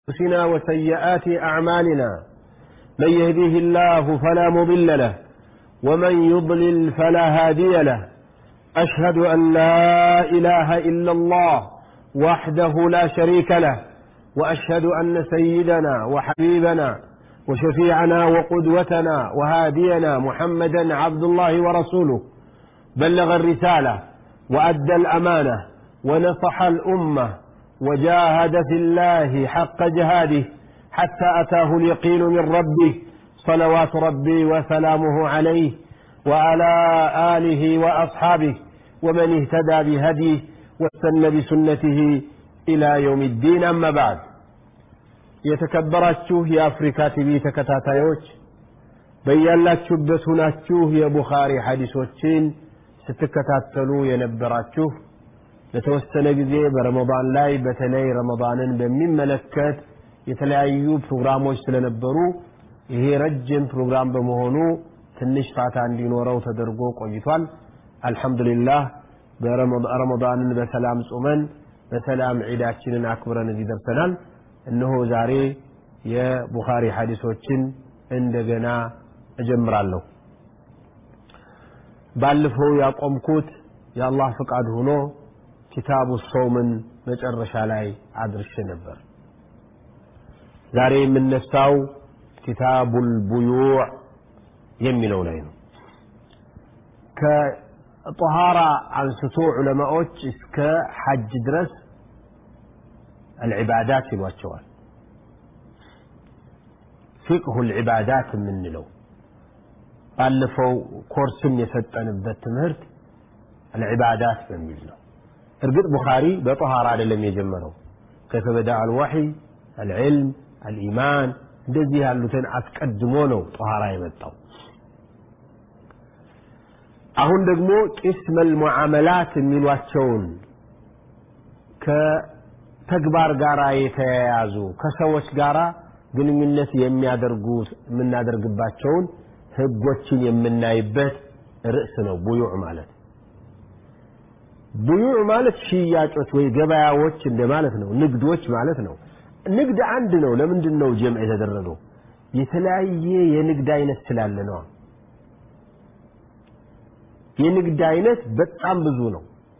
أنفسنا وسيئات أعمالنا من يهديه الله فلا مضل له ومن يضلل فلا هادي له أشهد أن لا إله إلا الله وحده لا شريك له وأشهد أن سيدنا وحبيبنا وشفيعنا وقدوتنا وهادينا محمدا عبد الله ورسوله بلغ الرسالة وأدى الأمانة ونصح الأمة وجاهد في الله حق جهاده حتى أتاه اليقين من ربه صلوات ربي وسلامه عليه وعلى آله وأصحابه ومن اهتدى بهديه واستنى بسنته إلى يوم الدين أما بعد የተከበራችሁ የአፍሪካ ቲቪ ተከታታዮች በያላችሁበት ሁናችሁ የቡኻሪ ሐዲሶችን ስትከታተሉ የነበራችሁ ለተወሰነ ጊዜ በረመዳን ላይ በተለይ ረመዳንን በሚመለከት የተለያዩ ፕሮግራሞች ስለነበሩ ይሄ ረጅም ፕሮግራም በመሆኑ ትንሽ ፋታ እንዲኖረው ተደርጎ ቆይቷል አልሐምዱሊላህ ረመዳንን በሰላም ጾመን በሰላም ዒዳችንን አክብረን እዚህ ደርሰናል እነሆ ዛሬ የቡኻሪ ሐዲሶችን እንደገና እጀምራለሁ ባለፈው ያቆምኩት የአላህ ፍቃድ ሆኖ ኪታቡ ሰውምን መጨረሻ ላይ አድርሼ ነበር ዛሬ የምነሳው ኪታቡል ቡዩዕ የሚለው ላይ ነው ከጠሃራ አንስቶ ዑለማዎች እስከ ሐጅ ድረስ العبادات ይሏቸዋል ፊቅሁ العبادات የምንለው ባለፈው ኮርስም የሰጠንበት ትምህርት العبادات በሚል ነው እርግጥ ቡኻሪ በጠሃራ አይደለም የጀመረው ከይፈ በዳ አልወሕይ አልዕልም አልኢማን እንደዚህ ያሉትን አስቀድሞ ነው ጠሃራ የመጣው አሁን ደግሞ ቂስመል ሙዓመላት የሚሏቸውን ከተግባር ጋር የተያያዙ ከሰዎች ጋር ግንኙነት የሚያደርጉት የምናደርግባቸውን ህጎችን የምናይበት ርዕስ ነው ቡዩዕ ማለት ቡዩዕ ማለት ሽያጮች ወይ ገበያዎች እንደማለት ነው ንግዶች ማለት ነው ንግድ አንድ ነው ለምንድን ነው ጀምዕ የተደረገው የተለያየ የንግድ አይነት ስላለ ነው የንግድ አይነት በጣም ብዙ ነው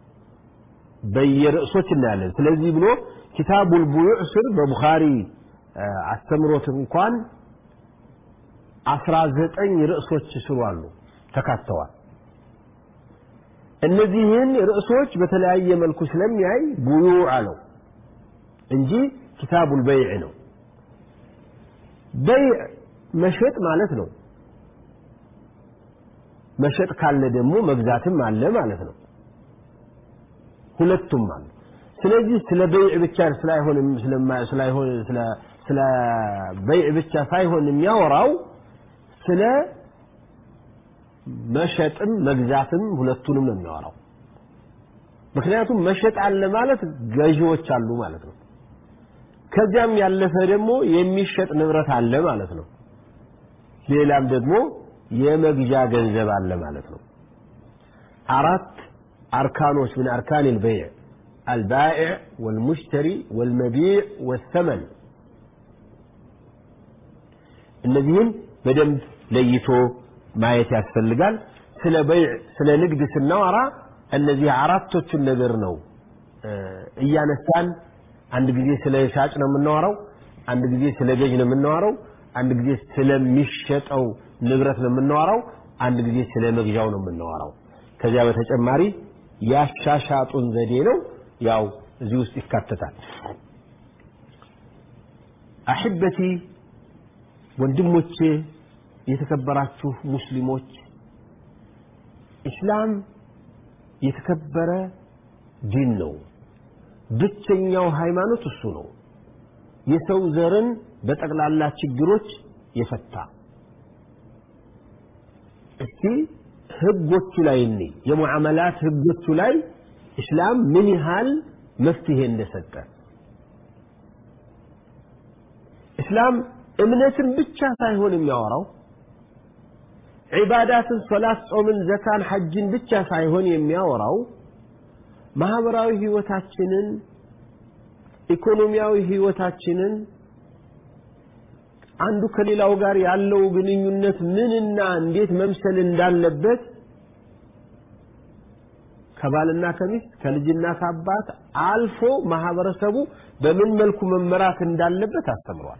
በየርዕሶች እናያለን ስለዚህ ብሎ ኪታቡል ቡዩዕ ስር በቡኻሪ አስተምሮት እንኳን አስራ ዘጠኝ ርዕሶች ስሩ አሉ ተካተዋል እነዚህን ርዕሶች በተለያየ መልኩ ስለሚያይ ቡዩዕ አለው እንጂ ኪታቡል በይዕ ነው በይዕ መሸጥ ማለት ነው መሸጥ ካለ ደግሞ መግዛትም አለ ማለት ነው ሁለቱም አሉ ስለዚህ ስለ በይዕ ብቻ ስላይሆን ስላይሆን ስለ ስለ በይዕ ብቻ ሳይሆን የሚያወራው ስለ መሸጥም መግዛትም ሁለቱንም ነው የሚያወራው ምክንያቱም መሸጥ አለ ማለት ገዢዎች አሉ ማለት ነው ከዚያም ያለፈ ደግሞ የሚሸጥ ንብረት አለ ማለት ነው ሌላም ደግሞ የመግዣ ገንዘብ አለ ማለት ነው አራት አርካኖች من أركان البيع البائع والمشتري والمبيع والثمن እነዚህን በደንብ ለይቶ ማየት ያስፈልጋል ስለ በይዕ ስለ ንግድ ስናወራ እነዚህ አራቶቹን ነገር ነው እያነሳን አንድ ጊዜ ስለ ሻጭ ነው የምናወራው አንድ ጊዜ ስለ ገዥ ነው የምናወራው አንድ ጊዜ ስለሚሸጠው ንብረት ነው የምናወራው አንድ ጊዜ ስለ መግዣው ነው የምናወራው ከዚያ በተጨማሪ ያሻሻጡን ዘዴ ነው ያው እዚህ ውስጥ ይካተታል አሕበቲ ወንድሞቼ የተከበራችሁ ሙስሊሞች ኢስላም የተከበረ ዲን ነው ብቸኛው ሃይማኖት እሱ ነው የሰው ዘርን በጠቅላላ ችግሮች የፈታ እስቲ ህጎቹ ላይ እኔ የሙዓመላት ህጎቹ ላይ እስላም ምን ያህል መፍትሄ እንደሰጠ እስላም እምነትን ብቻ ሳይሆን የሚያወራው ዒባዳትን ሶላት ጾምን ዘካን ሐጅን ብቻ ሳይሆን የሚያወራው ማህበራዊ ህይወታችንን ኢኮኖሚያዊ ህይወታችንን አንዱ ከሌላው ጋር ያለው ግንኙነት ምንና እንዴት መምሰል እንዳለበት ከባልና ከሚስት ከልጅና ከአባት አልፎ ማህበረሰቡ በምን መልኩ መመራት እንዳለበት አስተምሯል።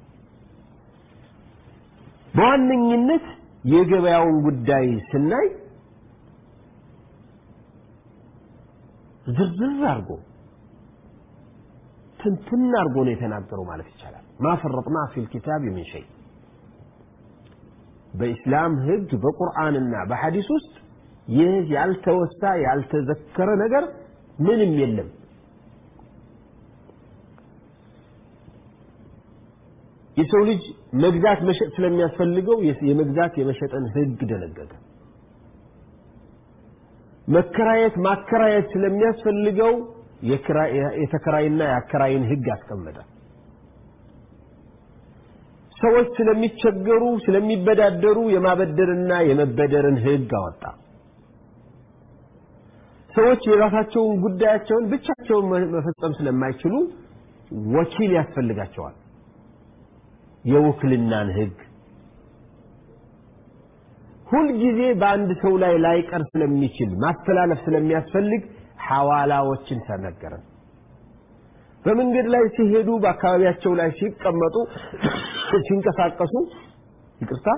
በዋነኝነት የገበያውን ጉዳይ ስናይ ዝርዝር አድርጎ ትንትን አድርጎ ነው የተናገረው ማለት ይቻላል። ማፈረጥና ፊል ኪታብ ምን ሸይ በኢስላም ህግ በቁርአንና በሐዲስ ውስጥ ይህ ያልተወሳ ያልተዘከረ ነገር ምንም የለም። የሰው ልጅ መግዛት መሸጥ ስለሚያስፈልገው የመግዛት የመሸጥን ህግ ደነገገ። መከራየት ማከራየት ስለሚያስፈልገው የተከራይና የአከራይን ህግ አስቀመጠ። ሰዎች ስለሚቸገሩ ስለሚበዳደሩ የማበደርና የመበደርን ህግ አወጣ። ሰዎች የራሳቸውን ጉዳያቸውን ብቻቸውን መፈጸም ስለማይችሉ ወኪል ያስፈልጋቸዋል። የውክልናን ህግ ሁልጊዜ በአንድ ሰው ላይ ላይቀር ስለሚችል ማስተላለፍ ስለሚያስፈልግ ሐዋላዎችን ተነገረን። በመንገድ ላይ ሲሄዱ በአካባቢያቸው ላይ ሲቀመጡ ሲንቀሳቀሱ ይቅርታ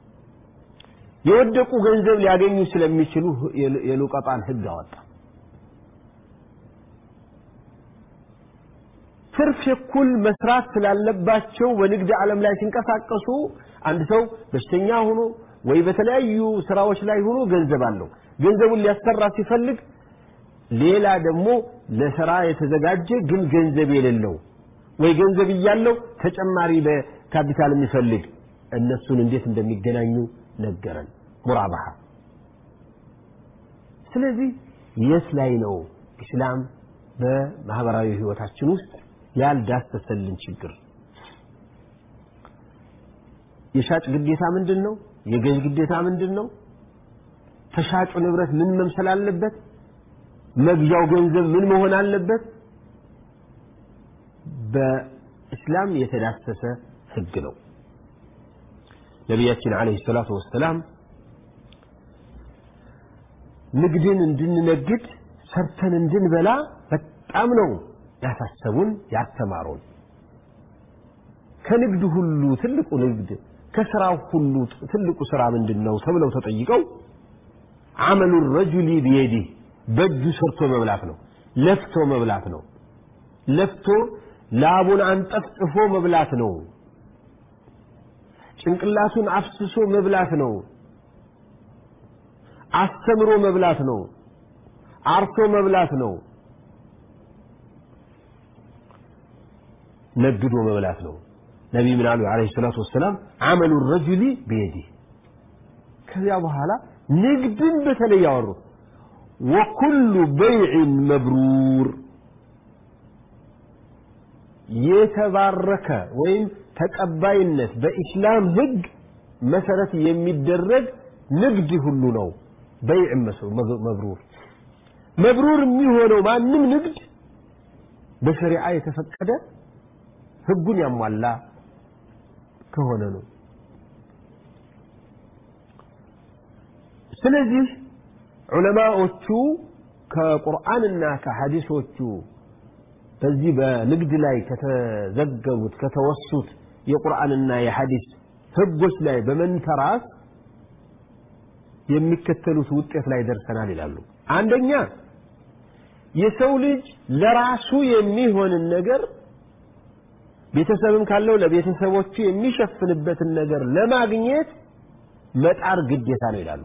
የወደቁ ገንዘብ ሊያገኙ ስለሚችሉ የሉቀጣን ህግ አወጣ። ትርፍ እኩል መስራት ስላለባቸው በንግድ ዓለም ላይ ሲንቀሳቀሱ አንድ ሰው በሽተኛ ሆኖ ወይ በተለያዩ ስራዎች ላይ ሆኖ ገንዘብ አለው። ገንዘቡን ሊያሰራ ሲፈልግ ሌላ ደግሞ ለስራ የተዘጋጀ ግን ገንዘብ የሌለው ወይ ገንዘብ እያለው ተጨማሪ በካፒታል የሚፈልግ እነሱን እንዴት እንደሚገናኙ ነገረን። ሙራባሃ። ስለዚህ የት ላይ ነው ኢስላም በማህበራዊ ህይወታችን ውስጥ ያልዳሰሰልን ችግር? የሻጭ ግዴታ ምንድን ነው? የገዥ ግዴታ ምንድን ነው? ተሻጩ ንብረት ምን መምሰል አለበት? መግዣው ገንዘብ ምን መሆን አለበት? በእስላም የተዳሰሰ ህግ ነው። ነቢያችን ዓለይሂ ሰላቱ ወሰላም ንግድን እንድንነግድ ሰርተን እንድንበላ በጣም ነው ያሳሰቡን ያስተማሩን። ከንግድ ሁሉ ትልቁ ንግድ ከስራው ሁሉ ትልቁ ስራ ምንድን ነው ተብለው ተጠይቀው አመሉ ረጁሊ ቢየዲህ በእጁ ሰርቶ መብላት ነው። ለፍቶ መብላት ነው። ለፍቶ ላቡን አንጠፍጥፎ መብላት ነው። ጭንቅላቱን አፍስሶ መብላት ነው። አስተምሮ መብላት ነው። አርሶ መብላት ነው። ነግዶ መብላት ነው። ነቢይ ምን አሉ ዓለይሂ ሰላቱ ወሰላም አመሉ ረጁሊ ቢየዲህ። ከዚያ በኋላ ንግድን በተለይ ያወሩት ወኩሉ በይዕን መብሩር የተባረከ ወይም ተቀባይነት በኢስላም ህግ መሰረት የሚደረግ ንግድ ሁሉ ነው በይዕ መብሩር። መብሩር የሚሆነው ማንም ንግድ በሸሪዓ የተፈቀደ ህጉን ያሟላ ከሆነ ነው። ስለዚህ ዑለማዎቹ ከቁርአንና ከሐዲሶቹ በዚህ በንግድ ላይ ከተዘገቡት ከተወሱት የቁርአንና የሐዲስ ህጎች ላይ በመንተራስ የሚከተሉት ውጤት ላይ ደርሰናል ይላሉ። አንደኛ የሰው ልጅ ለራሱ የሚሆንን ነገር ቤተሰብም ካለው ለቤተሰቦቹ የሚሸፍንበትን ነገር ለማግኘት መጣር ግዴታ ነው ይላሉ።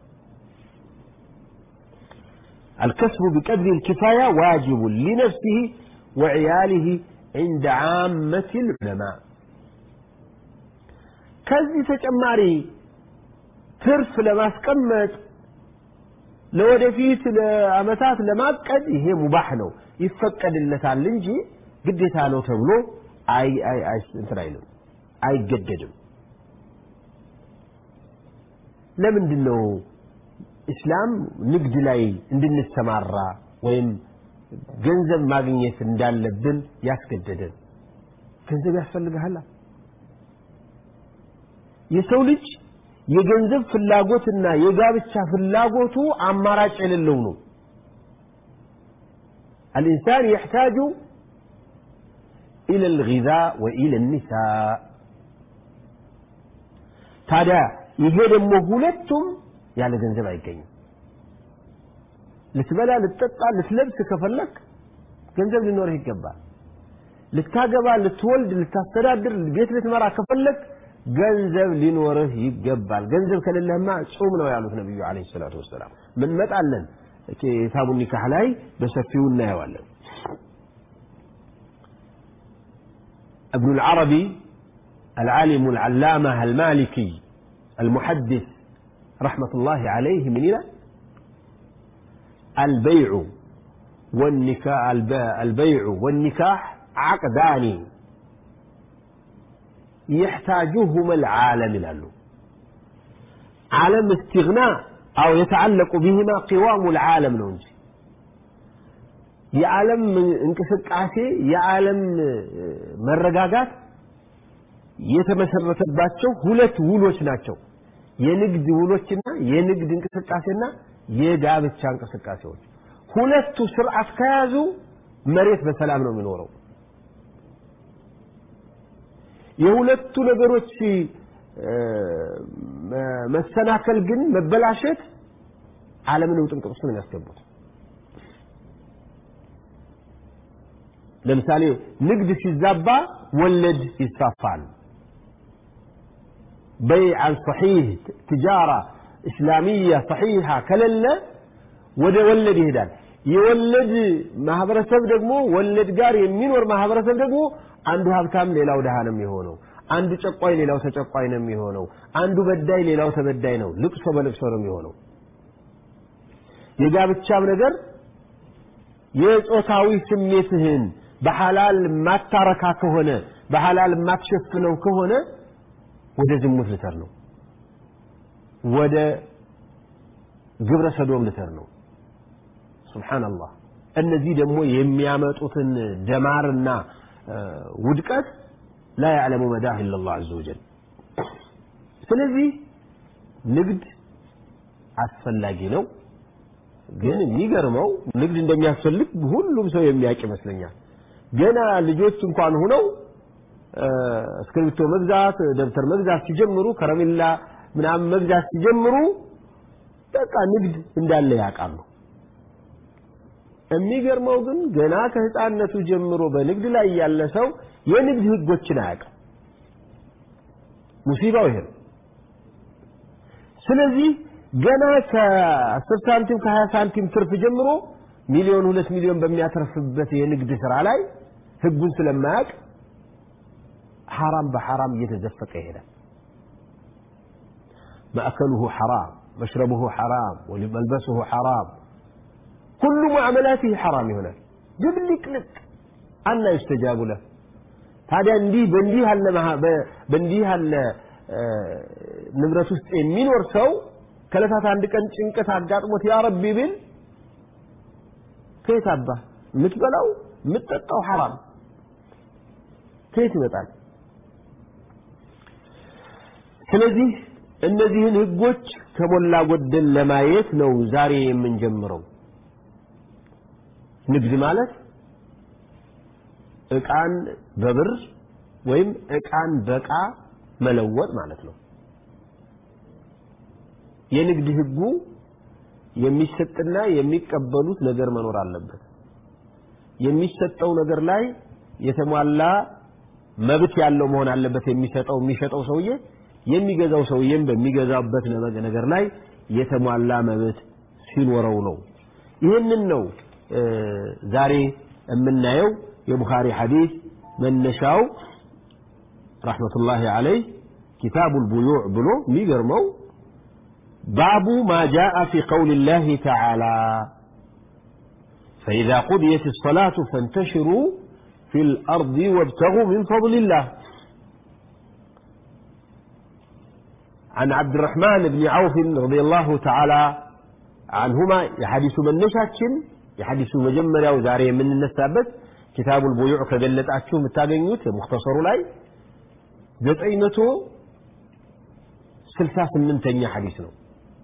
الكسب بقدر الكفاية واجب لنفسه وعياله عند عامة العلماء ከዚህ ተጨማሪ ትርፍ ለማስቀመጥ ለወደፊት ለአመታት ለማቀድ ይሄ ሙባህ ነው ይፈቀድለታል እንጂ ግዴታ ነው ተብሎ አይ አይ አይ እንትን አይልም አይገደድም ለምንድን ነው ኢስላም ንግድ ላይ እንድንሰማራ ወይም ገንዘብ ማግኘት እንዳለብን ያስገደደን ገንዘብ ያስፈልግሃል የሰው ልጅ የገንዘብ ፍላጎትና የጋብቻ ፍላጎቱ አማራጭ የሌለው ነው الإنسان يحتاج إلى الغذاء وإلى النساء ታዲያ ይሄ ደግሞ ሁለቱም ያለ ገንዘብ አይገኝም ልትበላ ልትጠጣ ልትለብስ ከፈለክ ገንዘብ ሊኖርህ ይገባል ልታገባ ልትወልድ ልታስተዳድር ቤት ልትመራ ከፈለክ ገንዘብ ሊኖርህ ይገባል ገንዘብ ከሌለህማ ጾም ነው ያሉት ነቢዩ አለ ሰላቱ ወሰላም ምንመጣለን ኪታቡ ኒካህ ላይ በሰፊው እናየዋለን ابن العربي العالم العلامة المالكي المحدث رحمة الله عليه من إلى البيع والنكاح البيع والنكاح عقدان يحتاجهما العالم له عالم استغناء أو يتعلق بهما قوام العالم ነው እንጂ የዓለም እንቅስቃሴ የዓለም መረጋጋት የተመሰረተባቸው ሁለት ውሎች ናቸው የንግድ ውሎችና የንግድ እንቅስቃሴና የጋብቻ እንቅስቃሴዎች ሁለቱ ስርዓት ከያዙ መሬት በሰላም ነው የሚኖረው የሁለቱ ነገሮች መሰናከል ግን መበላሸት ዓለምን ውጥንቅጥ ውስጥ ነው የሚያስገቡት ለምሳሌ ንግድ ሲዛባ ወለድ ይስፋፋል በይዓን ሰሒህ ትጃራ እስላሚያ ሰሒሃ ከሌለ ወደ ወለድ ይሄዳል የወለድ ማህበረሰብ ደግሞ ወለድ ጋር የሚኖር ማህበረሰብ ደግሞ አንዱ ሀብታም ሌላው ድሃ ነው የሚሆነው አንዱ ጨቋይ ሌላው ተጨቋይ ነው የሚሆነው አንዱ በዳይ ሌላው ተበዳይ ነው ልቅሶ በልቅሶ ነው የሚሆነው የጋብቻም ነገር የጾታዊ ስሜትህን በሐላል ማታረካ ከሆነ በሐላል ማትሸፍነው ከሆነ ወደ ዝሙት ልተር ነው ወደ ግብረ ሰዶም ልተር ነው ሱብሓንላህ እነዚህ ደግሞ የሚያመጡትን ደማርና ውድቀት ላ ያዕለሙ መዳህ ኢላ ላህ አዘ ወጀል ስለዚህ ንግድ አስፈላጊ ነው ግን የሚገርመው ንግድ እንደሚያስፈልግ ሁሉም ሰው የሚያውቅ ይመስለኛል ገና ልጆች እንኳን ሆነው እስክሪብቶ መግዛት ደብተር መግዛት ሲጀምሩ ከረሜላ ምናምን መግዛት ሲጀምሩ በቃ ንግድ እንዳለ ያውቃሉ የሚገርመው ግን ገና ከህፃነቱ ጀምሮ በንግድ ላይ ያለ ሰው የንግድ ህጎችን አያውቅም ሙሲባው ይሄ ነው ስለዚህ ገና ከ10 ሳንቲም ከ20 ሳንቲም ትርፍ ጀምሮ ሚሊዮን ሁለት ሚሊዮን በሚያተርፍበት የንግድ ስራ ላይ ህጉን ስለማያውቅ ሐራም በሐራም እየተዘፈቀ ይሄዳል مأكله حرام مشربه حرام وملبسه حرام كل معاملاته حرام هنا ድብልቅ ልቅ አና ይስተጃቡ له ታዲያ እንዲህ በእንዲህ ያለ በእንዲህ ያለ ንብረት ውስጥ የሚኖር ሰው ከለታት አንድ ቀን ጭንቀት አጋጥሞት ያ ረቢ ቢል ከየት አባ የምትበላው የምትጠጣው ሐራም ከየት ይመጣል ስለዚህ እነዚህን ህጎች ከሞላ ጎደል ለማየት ነው ዛሬ የምንጀምረው ንግድ ማለት እቃን በብር ወይም እቃን በቃ መለወጥ ማለት ነው የንግድ ህጉ የሚሰጥና የሚቀበሉት ነገር መኖር አለበት የሚሰጠው ነገር ላይ የተሟላ መብት ያለው መሆን አለበት የሚሰጠው የሚሸጠው ሰውዬ የሚገዛው ሰውዬም በሚገዛበት ነገር ላይ የተሟላ መብት ሲኖረው ነው ይህንን ነው ዛሬ የምናየው የቡኻሪ ሐዲስ መነሻው ረሕመቱላሂ አለይህ ኪታቡ ልቡዩዕ ብሎ የሚገርመው باب ما جاء في قول الله تعالى فإذا قضيت الصلاة فانتشروا في الأرض وابتغوا من فضل الله عن عبد الرحمن بن عوف رضي الله تعالى عنهما يحدث من نشاتشن يحدث مجمريا وزاري من النسابت كتاب البيوع كجلت أتشو متاقنيوت مختصر لاي زتعينتو ስልሳ ስምንተኛ ሐዲስ ነው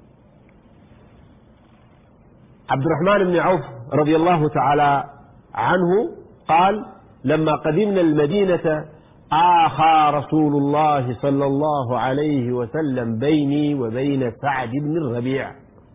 عبد الرحمن بن عوف رضي الله تعالى عنه قال لما قدمنا المدينة آخى رسول الله صلى الله عليه وسلم بيني وبين سعد بن الربيع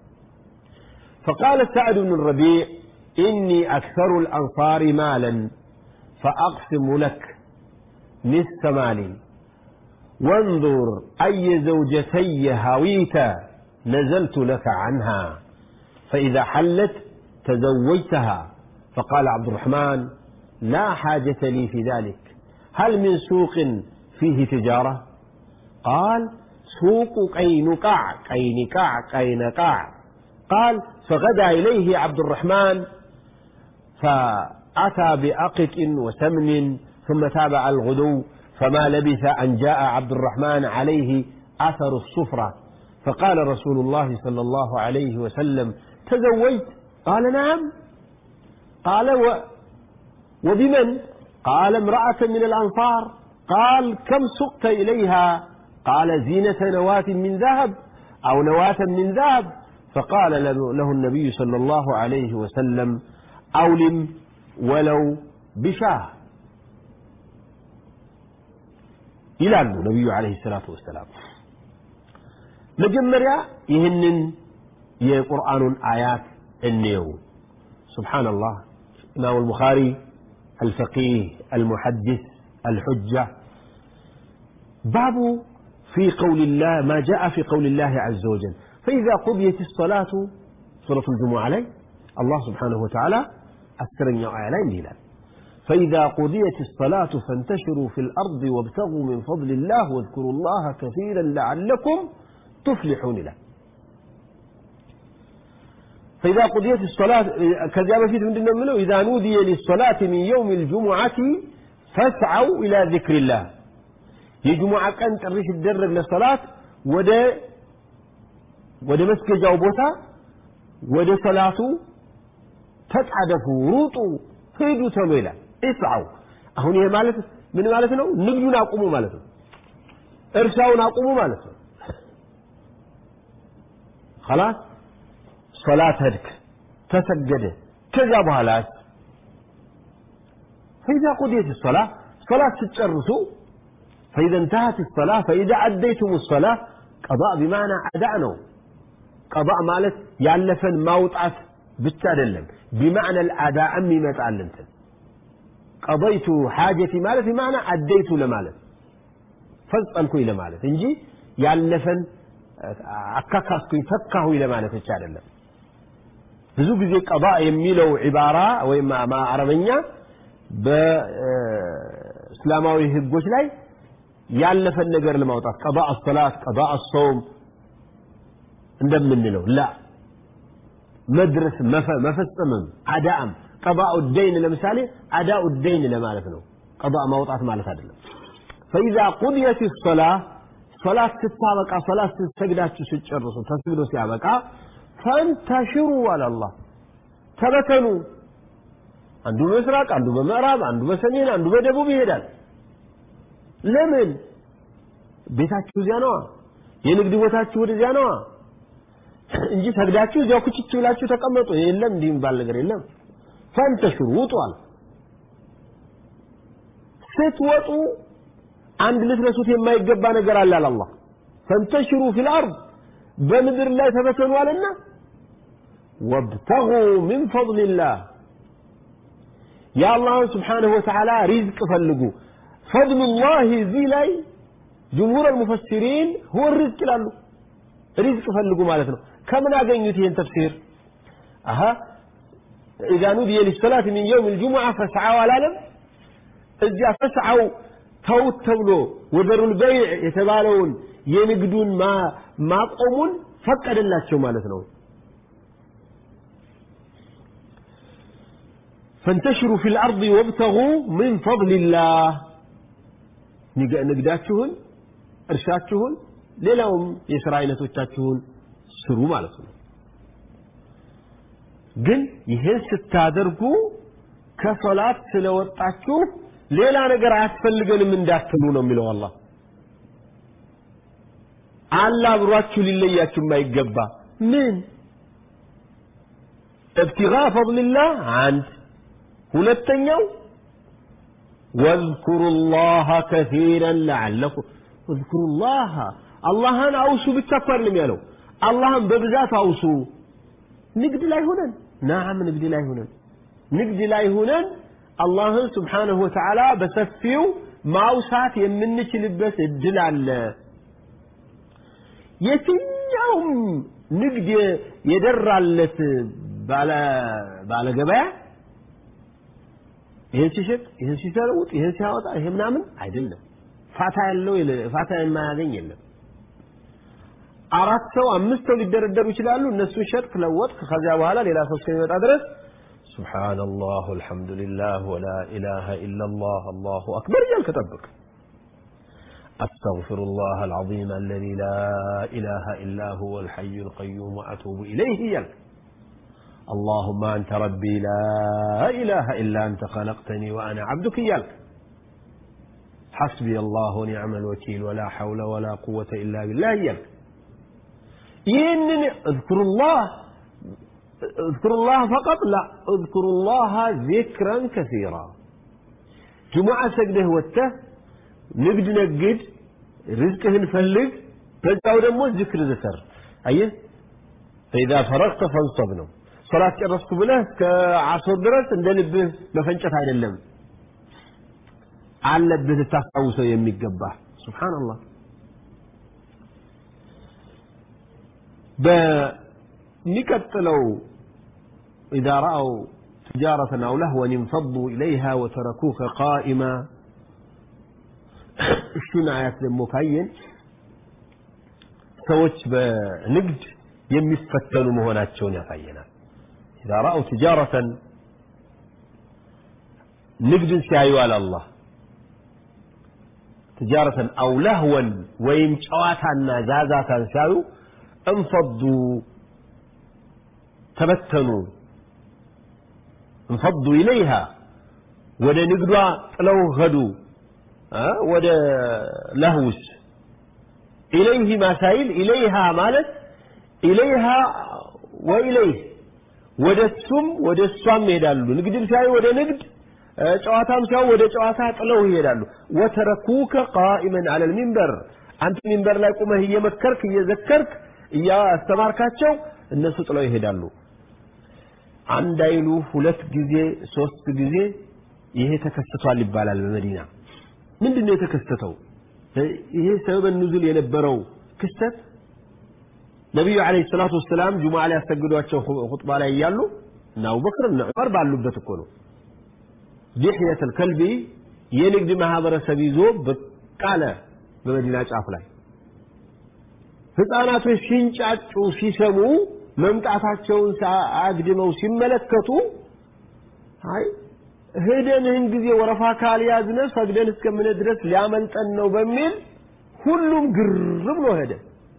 فقال سعد بن الربيع إني أكثر الأنصار مالا فأقسم لك نصف مالي وانظر أي زوجتي هويت نزلت لك عنها فإذا حلت تزوجتها فقال عبد الرحمن لا حاجة لي في ذلك هل من سوق فيه تجارة قال سوق قينقاع قينقاع قينقاع قال فغدا إليه عبد الرحمن فأتى بأقط وسمن ثم تابع الغدو فما لبث أن جاء عبد الرحمن عليه أثر الصفرة فقال رسول الله صلى الله عليه وسلم تزوجت قال نعم قال و وبمن قال امرأة من الأنصار قال كم سقت إليها قال زينة نواة من ذهب أو نواة من ذهب فقال له النبي صلى الله عليه وسلم أولم ولو بشاه ይላሉ ነቢዩ አለይሂ ሰላቱ ወሰላም መጀመሪያ ይህንን የቁርአኑን አያት እንየው ስብሓንላህ ኢማሙ ልቡኻሪ الفقيه المحدث الحجة باب في قول الله ما جاء في قول الله عز وجل فإذا قضيت الصلاة سورة الجمعة عليه الله سبحانه وتعالى أسرن آية لا هلال فإذا قضيت الصلاة فانتشروا في الأرض وابتغوا من فضل الله واذكروا الله كثيرا لعلكم تفلحون له فإذا قضيت الصلاة كذا في من منه إذا نودي للصلاة من يوم الجمعة فاسعوا إلى ذكر الله የጁሙዓ ቀን ጥሪ ሲደረግ ለሰላት ወደ ወደ መስገጃው ቦታ ወደ ሰላቱ ተጣደፉ ሩጡ ሂዱ ተብሎ ይላል እስዓው አሁን ይሄ ማለት ምን ማለት ነው ንግዱን አቁሙ ማለት ነው እርሻውን አቁሙ ማለት ነው خلاص صلاة هدك تسجد كذا بهالات فإذا قضيت الصلاة صلاة تتشرسوا فإذا انتهت الصلاة فإذا أديتم الصلاة قضاء بمعنى أدعنوا قضاء مالت يالفن موطعت بالتالي بمعنى الأداء أمي ما تعلمت قضيت حاجتي مالت بمعنى أديت لمالت فزقنكو إلى مالت انجي يالفن አካካስኩኝ ፈካሁ ለማለት ብቻ አይደለም ብዙ ጊዜ ቀባ የሚለው ዒባራ ወይም አረበኛ በእስላማዊ ህጎች ላይ ያለፈን ነገር ለማውጣት ቀባ አሰላት ቀባ አሰውም እንደምንለው ላ መድረስ መፈጸምም አዳአም ቀባኡ ደይን ለምሳሌ አዳኡ ደይን ለማለት ነው ቀባ ማውጣት ማለት አይደለም ፈኢዛ ቁድየት ሰላ ሶላት ስታበቃ ሶላት ስትሰግዳችሁ ስጨርሱ ተስግዶ ሲያበቃ ፈንተሽሩ አለ አላህ ተበተኑ አንዱ በምስራቅ አንዱ በምዕራብ አንዱ በሰሜን አንዱ በደቡብ ይሄዳል ለምን ቤታችሁ እዚያ ነዋ የንግድ ቦታችሁ ወደዚያ ነዋ እንጂ ሰግዳችሁ እዚያው ኩችች ብላችሁ ተቀመጡ የለም እንዲህ የሚባል ነገር የለም ፈንተሽሩ ውጧል ስትወጡ አንድ ልትረሱት የማይገባ ነገር አለ አለ አላህ ፈንተሽሩ ፊል አርድ በምድር ላይ ተበተኑ አለና ወብተጉ ሚን ፈضልላህ የአላህን ስብሓንሁ ወተዓላ ሪዝቅ ፈልጉ ፈضሉላህ እዚህ ላይ ጅምሁር አልሙፈሲሪን ሁወ ሪዝቅ ይላሉ ሪዝቅ ፈልጉ ማለት ነው ከምን አገኙት ይህን ተፍሲር አሀ ኢዛ ኑዲየ ሊሰላት ሚን የውም ልጅሙዓ ፈስዓው አላለም እዚያ ፈስዓው ተውት ተብሎ ወዘሩል በይዕ የተባለውን የንግዱን ማቆሙን ፈቀደላቸው ማለት ነው ፈንተሽሩ ፊ ልአርض ወብተጉ ምን ፈضልላህ ንግዳችሁን እርሻችሁን ሌላውም የሥራ አይነቶቻችሁን ስሩ ማለት ነው ግን ይህን ስታደርጉ ከሶላት ስለወጣችሁ ሌላ ነገር አያስፈልገንም እንዳትሉ ነው የሚለው አላህ አለ አብሯችሁ ሊለያችሁ የማይገባ ምን ابتغاء فضل الله አንድ ሁለተኛው واذكروا الله كثيرا لعلكم واذكروا الله አላህን አውሱ ብቻ እኮ አይደለም ያለው አላህን በብዛት አውሱ ንግድ ላይ ሆነን ናም ንግድ ላይ ሆነን ንግድ ላይ ሆነን አላህን ስብሓንሁ ወተዓላ በሰፊው ማውሳት የምንችልበት እድል አለ የትኛውም ንግድ የደራለት ባለ ገበያ ይህን ሲሸጥ ይህን ሲሰለውጥ ይህን ሲያወጣ ይሄ ምናምን አይደለም ፋታ ያለው ፋታ የማያገኝ የለም አራት ሰው አምስት ሰው ሊደረደሩ ይችላሉ እነሱ ሸጥክ ለወጥክ ከዚያ በኋላ ሌላ ሰው እስከሚመጣ ድረስ سبحان الله والحمد لله ولا إله إلا الله الله أكبر يالك طبق أستغفر الله العظيم الذي لا إله إلا هو الحي القيوم وأتوب إليه يالك اللهم أنت ربي لا إله إلا أنت خلقتني وأنا عبدك يالك حسبي الله ونعم الوكيل ولا حول ولا قوة إلا بالله يالك ينني اذكر الله اذكر الله فقط لا اذكر الله ذكرا كثيرا جمعة سجده وته نقد نقد رزقه نفلق فجأة دمو ذكر ذكر أيه فإذا فرغت فانصب ነው ሶላት ጨረስኩ ብለህ እስከ አስር ድረስ እንደ ልብህ መፈንጨት አይደለም አለብህ ልታስታውሰው የሚገባ ሱብሓነላህ በሚቀጥለው إذا رأوا تجارة أو لهوا انفضوا إليها وتركوك قائما እሱን አያት ደግሞ ካየን ሰዎች በንግድ የሚፈተኑ መሆናቸውን ያሳየናል إذا رأوا تجارة نجد سيايو على الله تجارة أو لهوا ويم شواتا زازاتا سيايو انفضوا تبتنوا انفضوا إليها ودا نقدوا طلو غدوا أه؟ ودا لهوس إليه ما سائل إليها مالت إليها وإليه ወደ እሱም ወደ እሷም ይሄዳሉ ንግድም ሲያዩ ወደ ንግድ ጨዋታም ሲያዩ ወደ ጨዋታ ጥለው ይሄዳሉ ወተረኩከ ቃኢመን አለ ልሚንበር አንተ ሚንበር ላይ ቁመህ እየመከርክ እየዘከርክ እያስተማርካቸው እነሱ ጥለው ይሄዳሉ አንድ አይሉ ሁለት ጊዜ ሶስት ጊዜ ይሄ ተከስቷል ይባላል በመዲና ምንድን ነው የተከሰተው ይሄ ሰበበ ኑዙል የነበረው ክስተት ነቢዩ ዓለይሂ ሰላቱ ወሰላም ጁሙዓ ላይ ያሰግዷቸው ኹጥባ ላይ እያሉ እና አቡበክር እና ዑመር ባሉበት እኮ ነው ዲሕየት አልከልቢ የንግድ ማህበረሰብ ይዞ ብቅ አለ በመዲና ጫፍ ላይ ህፃናቶች ሲንጫጩ ሲሰሙ መምጣታቸውን አግድመው ሲመለከቱ አይ ሄደን ይህን ጊዜ ወረፋ ካልያዝነ ሰግደን እስከምን ድረስ ሊያመልጠን ነው በሚል ሁሉም ግር ብሎ ሄደ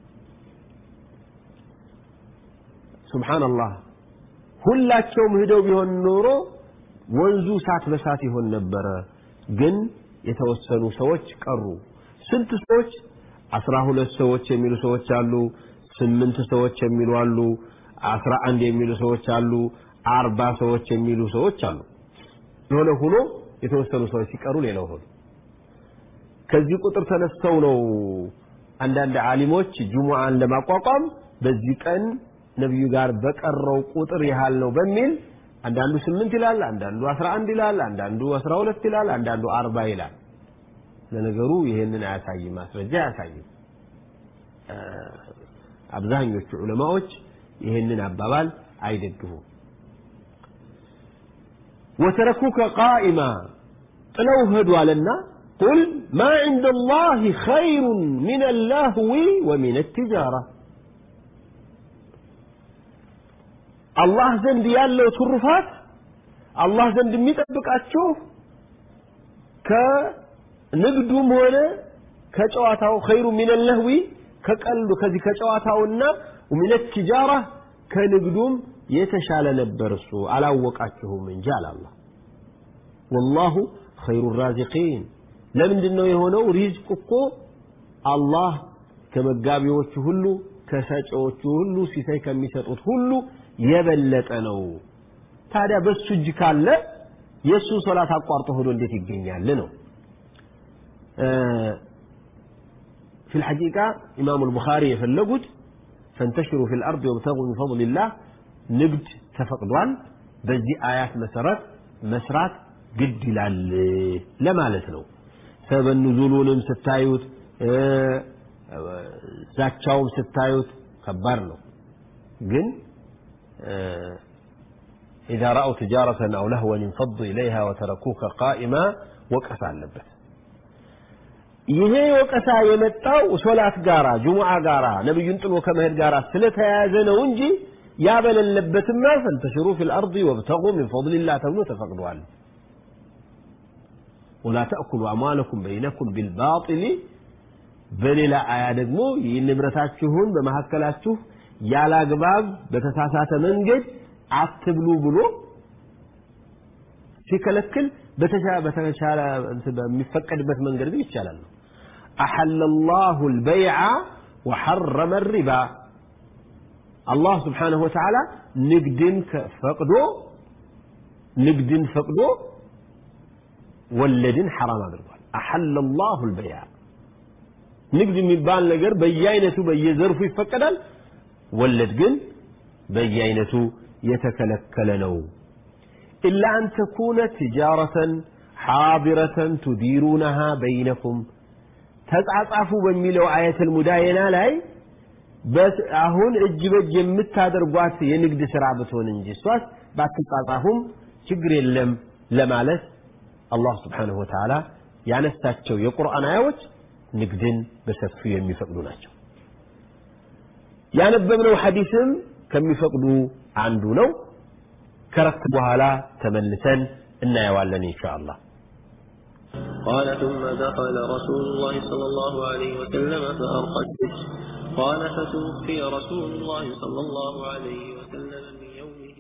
ሱብሓነላህ ሁላቸውም ሂደው ቢሆን ኖሮ ወንዙ እሳት በሳት ይሆን ነበረ ግን የተወሰኑ ሰዎች ቀሩ ስንት ሰዎች አስራ ሁለት ሰዎች የሚሉ ሰዎች አሉ ስምንት ሰዎች የሚሉ አሉ አስራ አንድ የሚሉ ሰዎች አሉ አርባ ሰዎች የሚሉ ሰዎች አሉ የሆነ ሆኖ የተወሰኑ ሰዎች ሲቀሩ ሌላው ሆኑ ከዚህ ቁጥር ተነስተው ነው አንዳንድ ዓሊሞች ጁሙዓን ለማቋቋም በዚህ ቀን ነቢዩ ጋር በቀረው ቁጥር ያህል ነው በሚል አንዳንዱ ስምንት ይላል አንዳንዱ አስራ አንድ ይላል አንዳንዱ አስራ ሁለት ይላል አንዳንዱ አርባ ይላል ለነገሩ ይሄንን አያሳይም ማስረጃ አያሳይም አብዛኞቹ ዑለማዎች ይሄንን አባባል አይደግፉም ወተረኩከ ቃኢማ ጥለው ሄዱ አለና ቁል ማ ዕንደ ላህ ኸይሩን ምን አላህዊ ወሚን ትጃራ አላህ ዘንድ ያለው ትሩፋት አላህ ዘንድ የሚጠብቃችሁ ከንግዱም ሆነ ከጨዋታው ኸይሩ ሚን ለህዊ ከቀልዱ ከዚህ ከጨዋታውና ሚን ቲጃራ ከንግዱም የተሻለ ነበር እሱ አላወቃችሁም እንጂ አላላ ወላሁ ኸይሩ ራዚቂን ለምንድን ነው የሆነው ሪዝቅ እኮ አላህ ከመጋቢዎቹ ሁሉ ከሰጪዎቹ ሁሉ ሲሳይ ከሚሰጡት ሁሉ የበለጠ ነው ታዲያ በሱ እጅ ካለ የእሱን ሶላት አቋርጦ ሆዶ እንዴት ይገኛል ነው في الحقيقة إمام البخاري يفلقت فانتشروا في الأرض وابتغوا من فضل الله نقد تفقدوان بزي آيات مسرات مسرات قد لال لما لسنو سبب النزولون ستايوت ዛቻውም ስታዩት ከባድ ነው ግን إذا رأوا تجارة أو لهوا انفضوا إليها وتركوك قائما وقف አለበት ይሄ ወቀሳ የመጣው ሶላት ጋራ ጁሙዓ ጋራ ነብዩን ጥሎ ከመሄድ ጋራ ስለተያያዘ ነው እንጂ ያ በሌለበትማ ፈንተሽሩ ፊል አርድ ወብተጉ ሚን ፈضልላህ ተብሎ ተፈቅዷል ولا تأكلوا أموالكم بينكم بالباطل በሌላ አያ ደግሞ ይህን ንብረታችሁን በመካከላችሁ ያለ አግባብ በተሳሳተ መንገድ አትብሉ ብሎ ሲከለክል በተሻለ በሚፈቀድበት መንገድ ግን ይቻላል ነው أحل الله البيع وحرم الربا الله سبحانه وتعالى نقدن فقدو نقدن فقدو ولدن حرام أدرقال أحل الله البيع ንግድ የሚባል ነገር በየአይነቱ በየዘርፉ ይፈቀዳል ወለድ ግን በየአይነቱ የተከለከለ ነው ኢላ አን ተኩነ ትጃረተን ሓዲረተን ቱዲሩነሃ በይነኩም ተጻጻፉ በሚለው አየተል ሙዳየና ላይ አሁን እጅ በእጅ የምታደርጓት የንግድ ስራ ብትሆን እንጂ እሷስ ባትጻጻፉም ችግር የለም ለማለት አላህ ስብሓንሁ ወተዓላ ያነሳቸው የቁርአን አያዎች ንግድን በሰፊው የሚፈቅዱ ናቸው ያነበብነው ሐዲስም ከሚፈቅዱ አንዱ ነው ከረፍት በኋላ ተመልሰን እናየዋለን ኢንሻአላህ قال ثم دخل رسول الله صلى الله عليه وسلم فأرقى السجن قال فتوفي رسول الله صلى الله عليه وسلم من يومه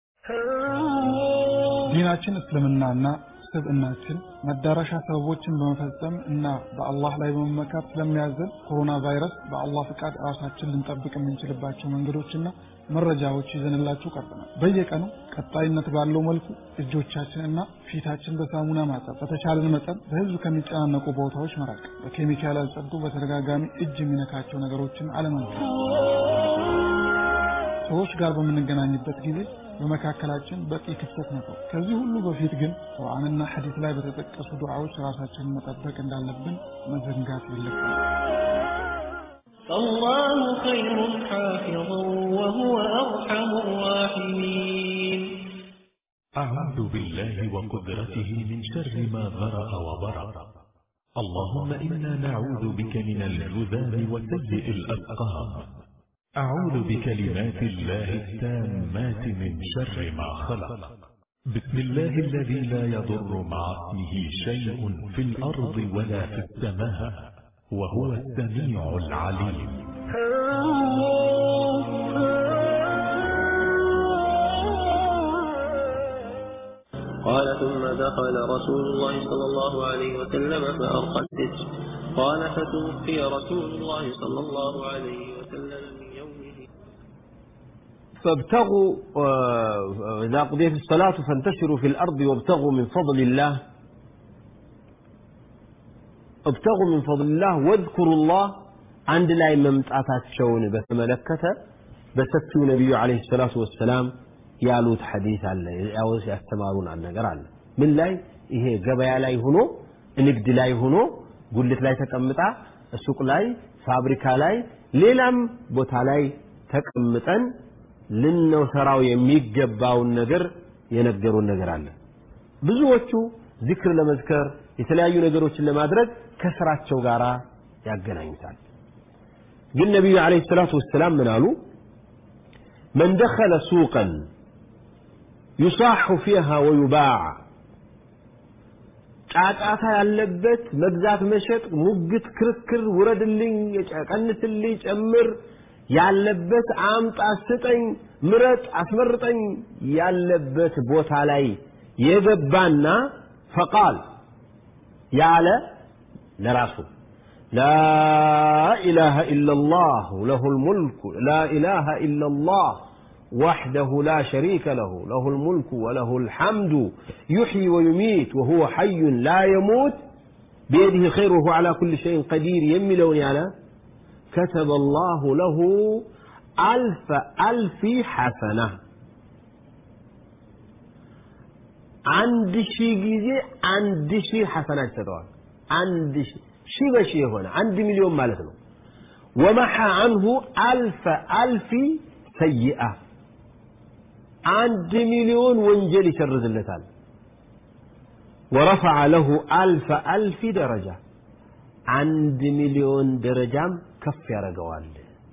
ዲናችን እስልምናና ስብዕናችን መዳረሻ ሰበቦችን በመፈጸም እና በአላህ ላይ በመመካት ስለሚያዘን ኮሮና ቫይረስ በአላህ ፍቃድ ራሳችን ልንጠብቅ የምንችልባቸው መንገዶችና መረጃዎች ይዘንላችሁ ቀርበናል። በየቀኑ ቀጣይነት ባለው መልኩ እጆቻችንና ፊታችን በሳሙና ማጠብ፣ በተቻለን መጠን በህዝብ ከሚጨናነቁ ቦታዎች መራቅ፣ በኬሚካል ያልጸዱ በተደጋጋሚ እጅ የሚነካቸው ነገሮችን አለመንካት፣ ሰዎች ጋር በምንገናኝበት ጊዜ በመካከላችን በቂ ክፍተት ነበር። ከዚህ ሁሉ በፊት ግን ቁርአንና ሐዲስ ላይ በተጠቀሱ ዱዓዎች ራሳችንን መጠበቅ እንዳለብን መዘንጋት የለብንም። فالله خير حافظا وهو أرحم الراحمين أعوذ بالله وقدرته من شر ما ذرأ وبرأ اللهم إنا نعوذ بك من الجذام وسيء الأسقام أعوذ بكلمات الله التامات من شر ما خلق بسم الله الذي لا يضر مع اسمه شيء في الأرض ولا في السماء وهو السميع العليم قال ثم دخل رسول الله صلى الله عليه وسلم فأرقى السجن قال فتوفي رسول الله صلى الله عليه وسلم من يومه فابتغوا إذا قضيت الصلاة فانتشروا في الأرض وابتغوا من فضل الله ابتغوا من فضل الله واذكروا الله عند لا ممتعتاتቸውን በተመለከተ በሰፊው ነቢዩ ዓለይሂ ሰላቱ ወሰላም ያሉት ሐዲስ አለ ያውስ ያስተማሩን ነገር አለ ምን ላይ ይሄ ገበያ ላይ ሆኖ ንግድ ላይ ሆኖ ጉልት ላይ ተቀምጣ ሱቅ ላይ ፋብሪካ ላይ ሌላም ቦታ ላይ ተቀምጠን ልንሰራው የሚገባውን ነገር የነገሩን ነገር አለ ብዙዎቹ ዚክር ለመዝከር የተለያዩ ነገሮችን ለማድረግ ከስራቸው ጋር ያገናኙታል ግን ነቢዩ ዓለይሂ ሰላቱ ወሰላም ምን አሉ من دخل سوقا يصاح فيها ويباع ጫጫታ ያለበት መግዛት መሸጥ ሙግት ክርክር ውረድልኝ ቀንስልኝ ጨምር ያለበት አምጣ ስጠኝ ምረጥ አስመርጠኝ ያለበት ቦታ ላይ የገባና ፈቃል ያለ ለራሱ لا إله إلا الله له الملك لا إله إلا الله وحده لا شريك له له الملك وله الحمد يحيي ويميت وهو حي لا يموت بيده الخير وهو على كل شيء قدير يملون على كتب الله له ألف ألف حسنة عند شي جيزي عند شي حسنات تدوان عند شي شي بشي هنا عند مليون مالتنا ومحى عنه ألف ألف سيئة عند مليون وانجلي شرز اللتان ورفع له ألف ألف درجة عند مليون درجة كف يرقوال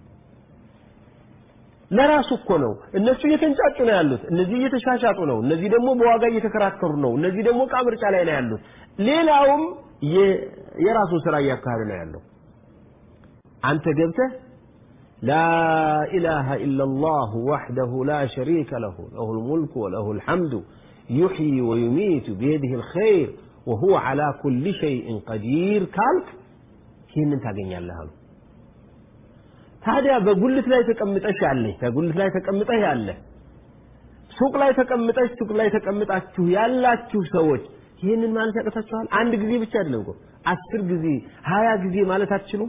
ለራሱ እኮ ነው እነሱ እየተንጫጩ ነው ያሉት እነዚህ እየተሻሻጡ ነው እነዚህ ደግሞ በዋጋ እየተከራከሩ ነው እነዚህ ደግሞ ዕቃ ምርጫ ላይ ነው ያሉት ሌላውም የራሱን ስራ እያካሄደ ነው ያለው አንተ ገብተህ لا إله إلا الله وحده لا شريك له له الملك وله الحمد يحيي ويميت بيده الخير وهو على كل شيء قدير كالك ይህንን ታገኛለህ አሉ ታዲያ በጉልት ላይ ተቀምጠሽ ያለሽ በጉልት ላይ ተቀምጠህ ያለ ሱቅ ላይ ተቀምጠሽ ሱቅ ላይ ተቀምጣችሁ ያላችሁ ሰዎች ይህንን ማለት ያቀታችኋል አንድ ጊዜ ብቻ አይደለም እኮ አስር ጊዜ ሀያ ጊዜ ማለት አትችሉም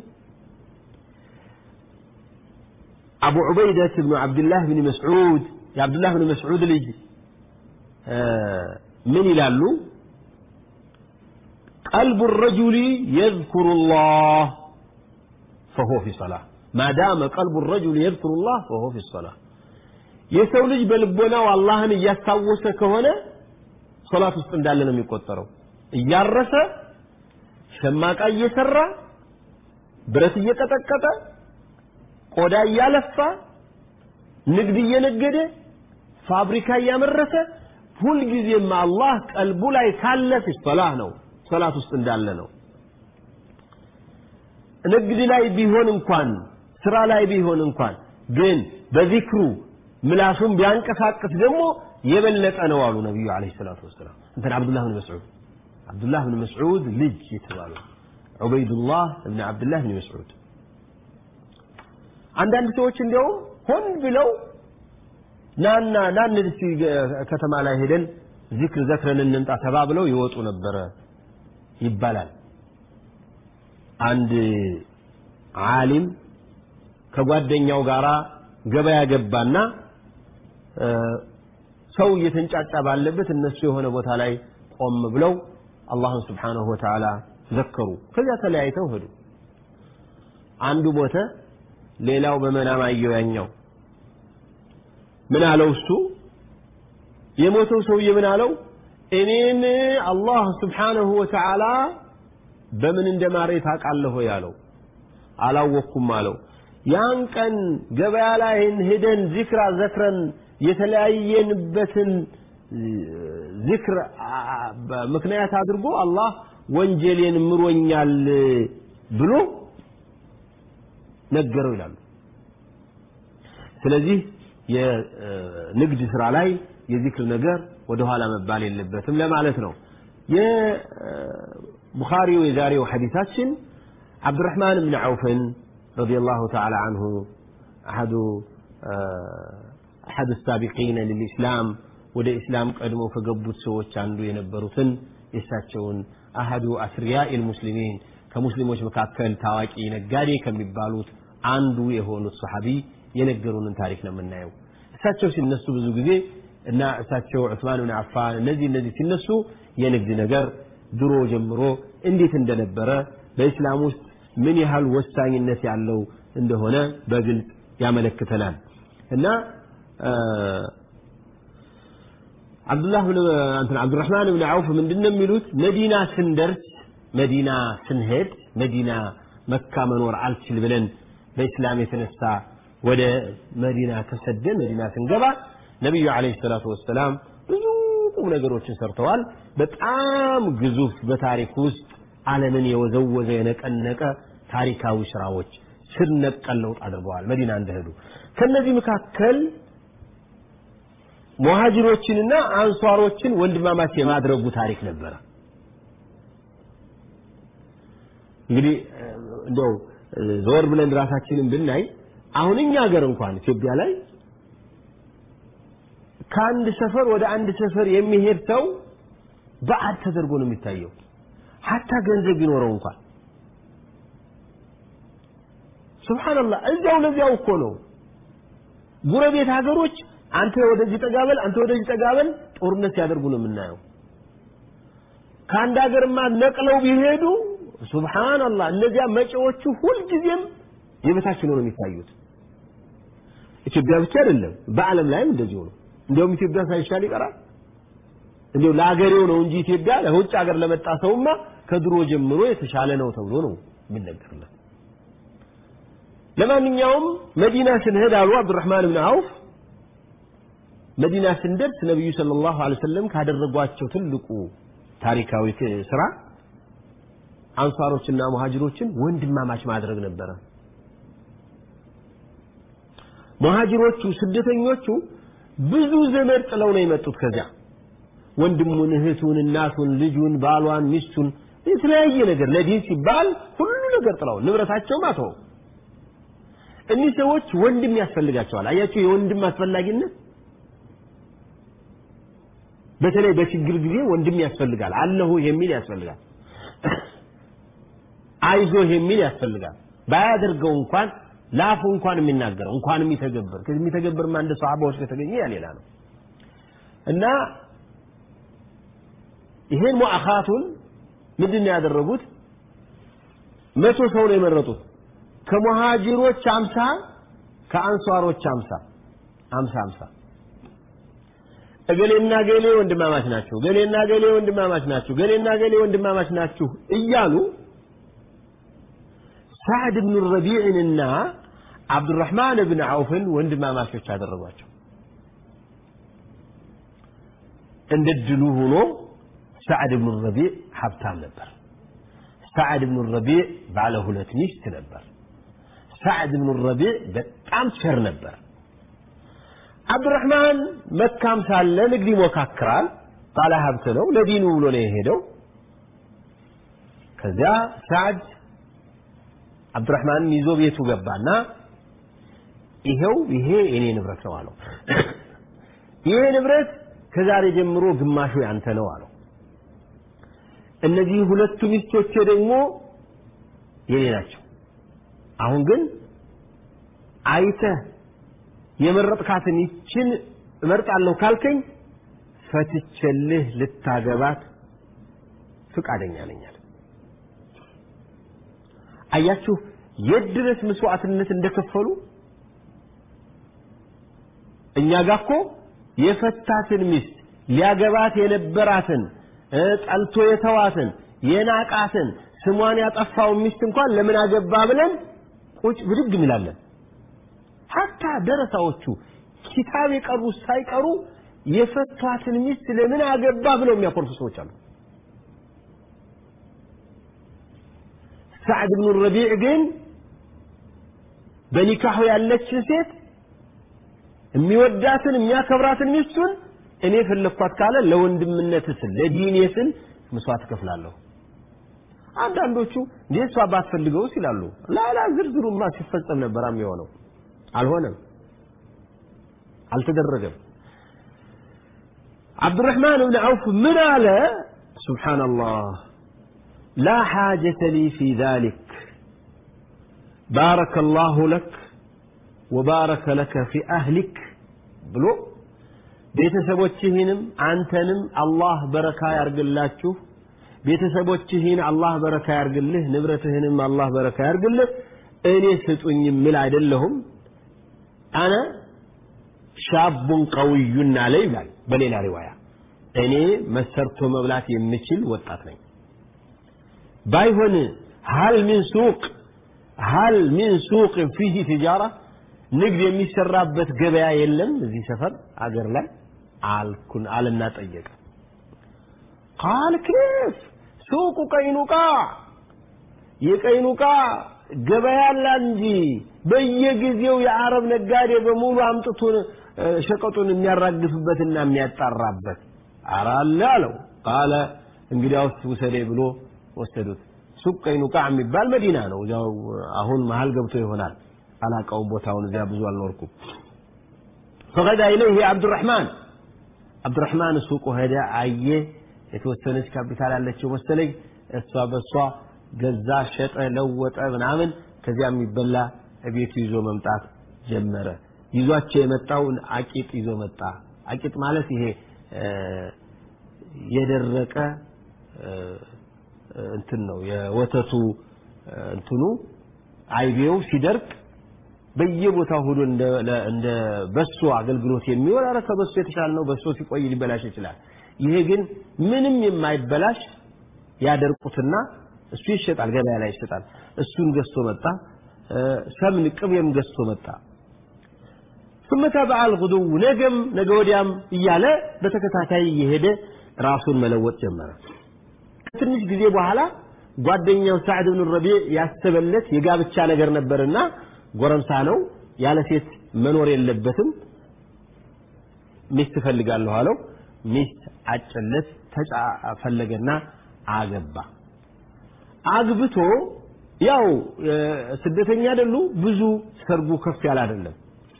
አቡ ዑበይደት ብኑ ዓብድላህ ብን መስዑድ የዓብድላህ ብን መስዑድ ልጅ ምን ይላሉ ቀልቡ ረጁሊ የذኩሩ ላህ ፈሁወ ፊ ሰላህ ما دام قلب الرجل يذكر الله فهو في الصلاة የሰው ልጅ በልቦናው አላህን እያስታወሰ ከሆነ ሶላት ውስጥ እንዳለ ነው የሚቆጠረው እያረሰ ሸማቃ እየሰራ ብረት እየቀጠቀጠ ቆዳ እያለፋ ንግድ እየነገደ ፋብሪካ እያመረተ ሁልጊዜም አላህ ቀልቡ ላይ ካለ ፊ ሶላህ ነው ሶላት ውስጥ እንዳለ ነው ንግድ ላይ ቢሆን እንኳን ስራ ላይ ቢሆን እንኳን ግን በዚክሩ ምላሱን ቢያንቀሳቅስ ደግሞ የበለጠ ነው አሉ ነቢዩ አለይሂ ሰላቱ ወሰላም እንትን አብዱላህ ብን መስዑድ አብዱላህ ብን መስዑድ ልጅ የተባሉ ዑበይዱላህ ብን አብዱላህ ብን መስዑድ አንዳንድ ሰዎች እንዲያውም ሆን ብለው ናና ናን እስቲ ከተማ ላይ ሄደን ዚክር ዘክረን እንምጣ ተባብለው ይወጡ ነበረ ይባላል አንድ ዓሊም ከጓደኛው ጋር ገበያ ገባና ሰው እየተንጫጫ ባለበት እነሱ የሆነ ቦታ ላይ ቆም ብለው አላህን ስብሓንሁ ወተዓላ ዘከሩ ከዚያ ተለያይተው ሄዱ አንዱ ሞተ ሌላው በመናም አየው ያኛው ምን አለው እሱ የሞተው ሰውዬ ምን አለው እኔን አላህ ስብሓንሁ ወተዓላ በምን እንደማሬ ታውቃለህ ያለው አላወቅኩም አለው ያን ቀን ገበያ ላይ ሄደን ዚክራ ዘክረን የተለያየንበትን ዚክር ምክንያት አድርጎ አላህ ወንጀሌን ምሮኛል ብሎ ነገረው ይላሉ ስለዚህ የንግድ ስራ ላይ የዚክር ነገር ወደኋላ መባል የለበትም ለማለት ነው የቡኻሪው የዛሬው ሐዲሳችን عبدالرحمن بن عوف رضي الله تعالى عنه أحد أحد السابقين للإسلام ወደ ኢስላም ቀድሞ ከገቡት ሰዎች አንዱ የነበሩትን የእሳቸውን አህዱ አስሪያኢ ልሙስሊሚን ከሙስሊሞች መካከል ታዋቂ ነጋዴ ከሚባሉት አንዱ የሆኑት ሰሓቢ የነገሩንን ታሪክ ነው የምናየው እሳቸው ሲነሱ ብዙ ጊዜ እና እሳቸው ዑስማን ብን አፋን እነዚህ እነዚህ ሲነሱ የንግድ ነገር ድሮ ጀምሮ እንዴት እንደነበረ በእስላም ውስጥ ምን ያህል ወሳኝነት ያለው እንደሆነ በግልጽ ያመለክተናል እና አብዱላህ ብን እንትን አብዱራህማን ብን አውፍ ምንድነው የሚሉት መዲና ስንደርስ መዲና ስንሄድ መዲና መካ መኖር አልችል ብለን በእስላም የተነሳ ወደ መዲና ተሰደን መዲና ስንገባ ነቢዩ አለይሂ ሰላቱ ወሰላም ብዙ ቁም ነገሮችን ሰርተዋል በጣም ግዙፍ በታሪክ ውስጥ ዓለምን የወዘወዘ የነቀነቀ ታሪካዊ ስራዎች ስር ነቀል ለውጥ አድርገዋል መዲና እንደሄዱ ከነዚህ መካከል ሙሃጅሮችንና አንሷሮችን ወንድማማች የማድረጉ ታሪክ ነበረ እንግዲህ እንደው ዘወር ብለን ራሳችንን ብናይ አሁን እኛ ሀገር እንኳን ኢትዮጵያ ላይ ከአንድ ሰፈር ወደ አንድ ሰፈር የሚሄድ ሰው በዓድ ተደርጎ ነው የሚታየው ሀታ ገንዘብ ቢኖረው እንኳን ሱብሃንአላህ እዚያው ለዚያው እኮ ነው ጉረቤት ሀገሮች አንተ ወደዚህ ጠጋበል አንተ ወደዚህ ጠጋበል ጦርነት ሲያደርጉ ነው የምናየው ከአንድ ሀገርማ ነቅለው ቢሄዱ ሱብሃንአላህ እነዚያ መጪዎቹ ሁልጊዜም የበታች ነው የሚታዩት ኢትዮጵያ ብቻ አይደለም በአለም ላይም እንደዚሁ ነው እንዲያውም ኢትዮጵያ ሳይሻል ይቀራል እንዲያው ለሀገሬው ነው እንጂ ኢትዮጵያ ለውጭ ሀገር ለመጣ ሰውማ ከድሮ ጀምሮ የተሻለ ነው ተብሎ ነው የሚነገርለት ለማንኛውም መዲና ስንሄድ አሉ አብዱራህማን ብን አውፍ መዲና ስንደርስ ነቢዩ ሰለላሁ ዐለይሂ ወሰለም ካደረጓቸው ትልቁ ታሪካዊ ስራ አንሷሮችና ሙሃጅሮችን ወንድማማች ማድረግ ነበረ ሙሃጅሮቹ ስደተኞቹ ብዙ ዘመድ ጥለው ነው የመጡት ከዚያ ወንድሙን እህቱን እናቱን ልጁን ባሏን ሚስቱን የተለያየ ነገር ለዲን ሲባል ሁሉ ነገር ጥለው ንብረታቸውም አተው እኒህ ሰዎች ወንድም ያስፈልጋቸዋል አያቸው የወንድም አስፈላጊነት በተለይ በችግር ጊዜ ወንድም ያስፈልጋል አለሁ የሚል ያስፈልጋል አይዞህ የሚል ያስፈልጋል ባያደርገው እንኳን ላፉ እንኳን የሚናገረው እንኳን የሚተገብር የሚተገብርማ እንደ ሰሃባዎች ከተገኘ ያ ሌላ ነው እና ይሄን ሙአኻቱን ምንድን ነው ያደረጉት መቶ ሰው ነው የመረጡት ከሙሃጅሮች አምሳ ከአንሷሮች አምሳ አምሳ አምሳ እገሌና ገሌ ወንድማማች ናቸው ገሌና ገሌ ወንድማማች ናቸው ገሌና ገሌ ወንድማማች ናችሁ እያሉ ሳዕድ ብኑ ረቢዕንና አብዱራህማን ብን ዐውፍን ወንድማማቾች አደረጓቸው እንደ ድሉ ሆኖ ሳዕድ ብኑ ረቢዕ ሀብታም ነበር ሳዕድ ብኑ ረቢዕ ባለ ሁለት ሚስት ነበር ሳዕድ ብኑ ረቢዕ በጣም ቸር ነበር አብዱራህማን መካም ሳለ ንግድ ይሞካክራል ባለ ሀብት ነው ለዲኑ ብሎ ነው የሄደው ከዚያ ሳዕድ አብዱራህማንን ይዞ ቤቱ ገባና ይሄው ይሄ የኔ ንብረት ነው አለው ይሄ ንብረት ከዛሬ ጀምሮ ግማሹ ያንተ ነው አለው እነዚህ ሁለቱ ሚስቶቼ ደግሞ የኔ ናቸው አሁን ግን አይተህ የመረጥካትን ይችን እመርጣለሁ ካልከኝ ፈትቼልህ ልታገባት ፍቃደኛ ነኝ አለ አያችሁ የት ድረስ መስዋዕትነት እንደከፈሉ እኛ ጋር እኮ የፈታትን ሚስት ሊያገባት የነበራትን ጠልቶ የተዋትን የናቃትን ስሟን ያጠፋውን ሚስት እንኳን ለምን አገባ ብለን ቁጭ ብድግ እንላለን ሀታ ደረሳዎቹ ኪታብ የቀሩ ሳይቀሩ የፈቷትን ሚስት ለምን አገባ ብለው የሚያኮርፉ ሰዎች አሉ ሳዕድ ብኑ ረቢዕ ግን በኒካሁ ያለችን ሴት የሚወዳትን የሚያከብራትን ሚስቱን እኔ ፈለኳት ካለ ለወንድምነት ስል ለዲኔ ስል መስዋዕት እከፍላለሁ አንዳንዶቹ እንዴ እሷ ባትፈልገውስ ይላሉ ላላ ዝርዝሩማ ሲፈጸም ነበር የሆነው አልሆነም አልተደረገም አብዱራህማን ብን ዐውፍ ምን አለ ሱብሓነላህ لا حاجة لي في ذلك بارك الله لك وبارك لك في أهلك ብሎ ቤተሰቦችህንም አንተንም አላህ በረካ ያርግላችሁ ቤተሰቦችህን አላህ በረካ ያርግልህ ንብረትህንም አላህ በረካ ያርግልህ እኔ ስጡኝ ምል አይደለሁም አነ ሻቡን ቀውዩን አለ ይላል በሌላ ሪዋያ እኔ መሰርቶ መብላት የምችል ወጣት ነኝ ባይሆን ሀል ሚን ሱቅ ሀል ሚን ሱቅ ፊህ ትጃራ ንግድ የሚሰራበት ገበያ የለም እዚህ ሰፈር አገር ላይ አልኩን አልና ጠየቀ ቃል ኬፍ ሱቁ ቀይኑቃ የቀይኑቃ ገበያ አለ እንጂ በየጊዜው የአረብ ነጋዴ በሙሉ አምጥቶን ሸቀጡን የሚያራግፍበትና የሚያጣራበት አረ አለ አለው ቃለ እንግዲያውስ ውሰዴ ብሎ ወሰዱት ሱቅ ቀይኑቃዕ የሚባል መዲና ነው። እዚያው አሁን መሀል ገብቶ ይሆናል አላውቀውም ቦታውን፣ እዚያ ብዙ አልኖርኩም። ፈገዳ ኢለይህ አብዱራሕማን አብዱራሕማን ሱቁ ሄደ፣ አየ። የተወሰነች ካፒታል ያለችው መሰለኝ። እሷ በእሷ ገዛ፣ ሸጠ፣ ለወጠ ምናምን። ከዚያ የሚበላ ቤቱ ይዞ መምጣት ጀመረ። ይዟቸው የመጣውን አቂጥ ይዞ መጣ። አቂጥ ማለት ይሄ የደረቀ እንትን ነው የወተቱ እንትኑ አይቤው ሲደርቅ በየቦታው ሁሉ እንደ በሶ አገልግሎት የሚውል ኧረ ከበሶ የተሻለ ነው። በሶ ሲቆይ ሊበላሽ ይችላል። ይሄ ግን ምንም የማይበላሽ ያደርቁትና እሱ ይሸጣል፣ ገበያ ላይ ይሸጣል። እሱን ገዝቶ መጣ። ሰምን ቅቤም ገዝቶ መጣ። ثم تابع الغدو ነገም ነገ ወዲያም እያለ በተከታታይ እየሄደ ራሱን መለወጥ ጀመረ። ከትንሽ ጊዜ በኋላ ጓደኛው ሳዕድ ብን ረቢዕ ያሰበለት የጋብቻ ነገር ነበርና ጎረምሳ ነው፣ ያለ ሴት መኖር የለበትም፣ ሚስት እፈልጋለሁ አለው። ሚስት አጨለት፣ ተጫ ፈለገና አገባ። አግብቶ ያው ስደተኛ አይደሉ፣ ብዙ ሰርጉ ከፍ ያለ አይደለም።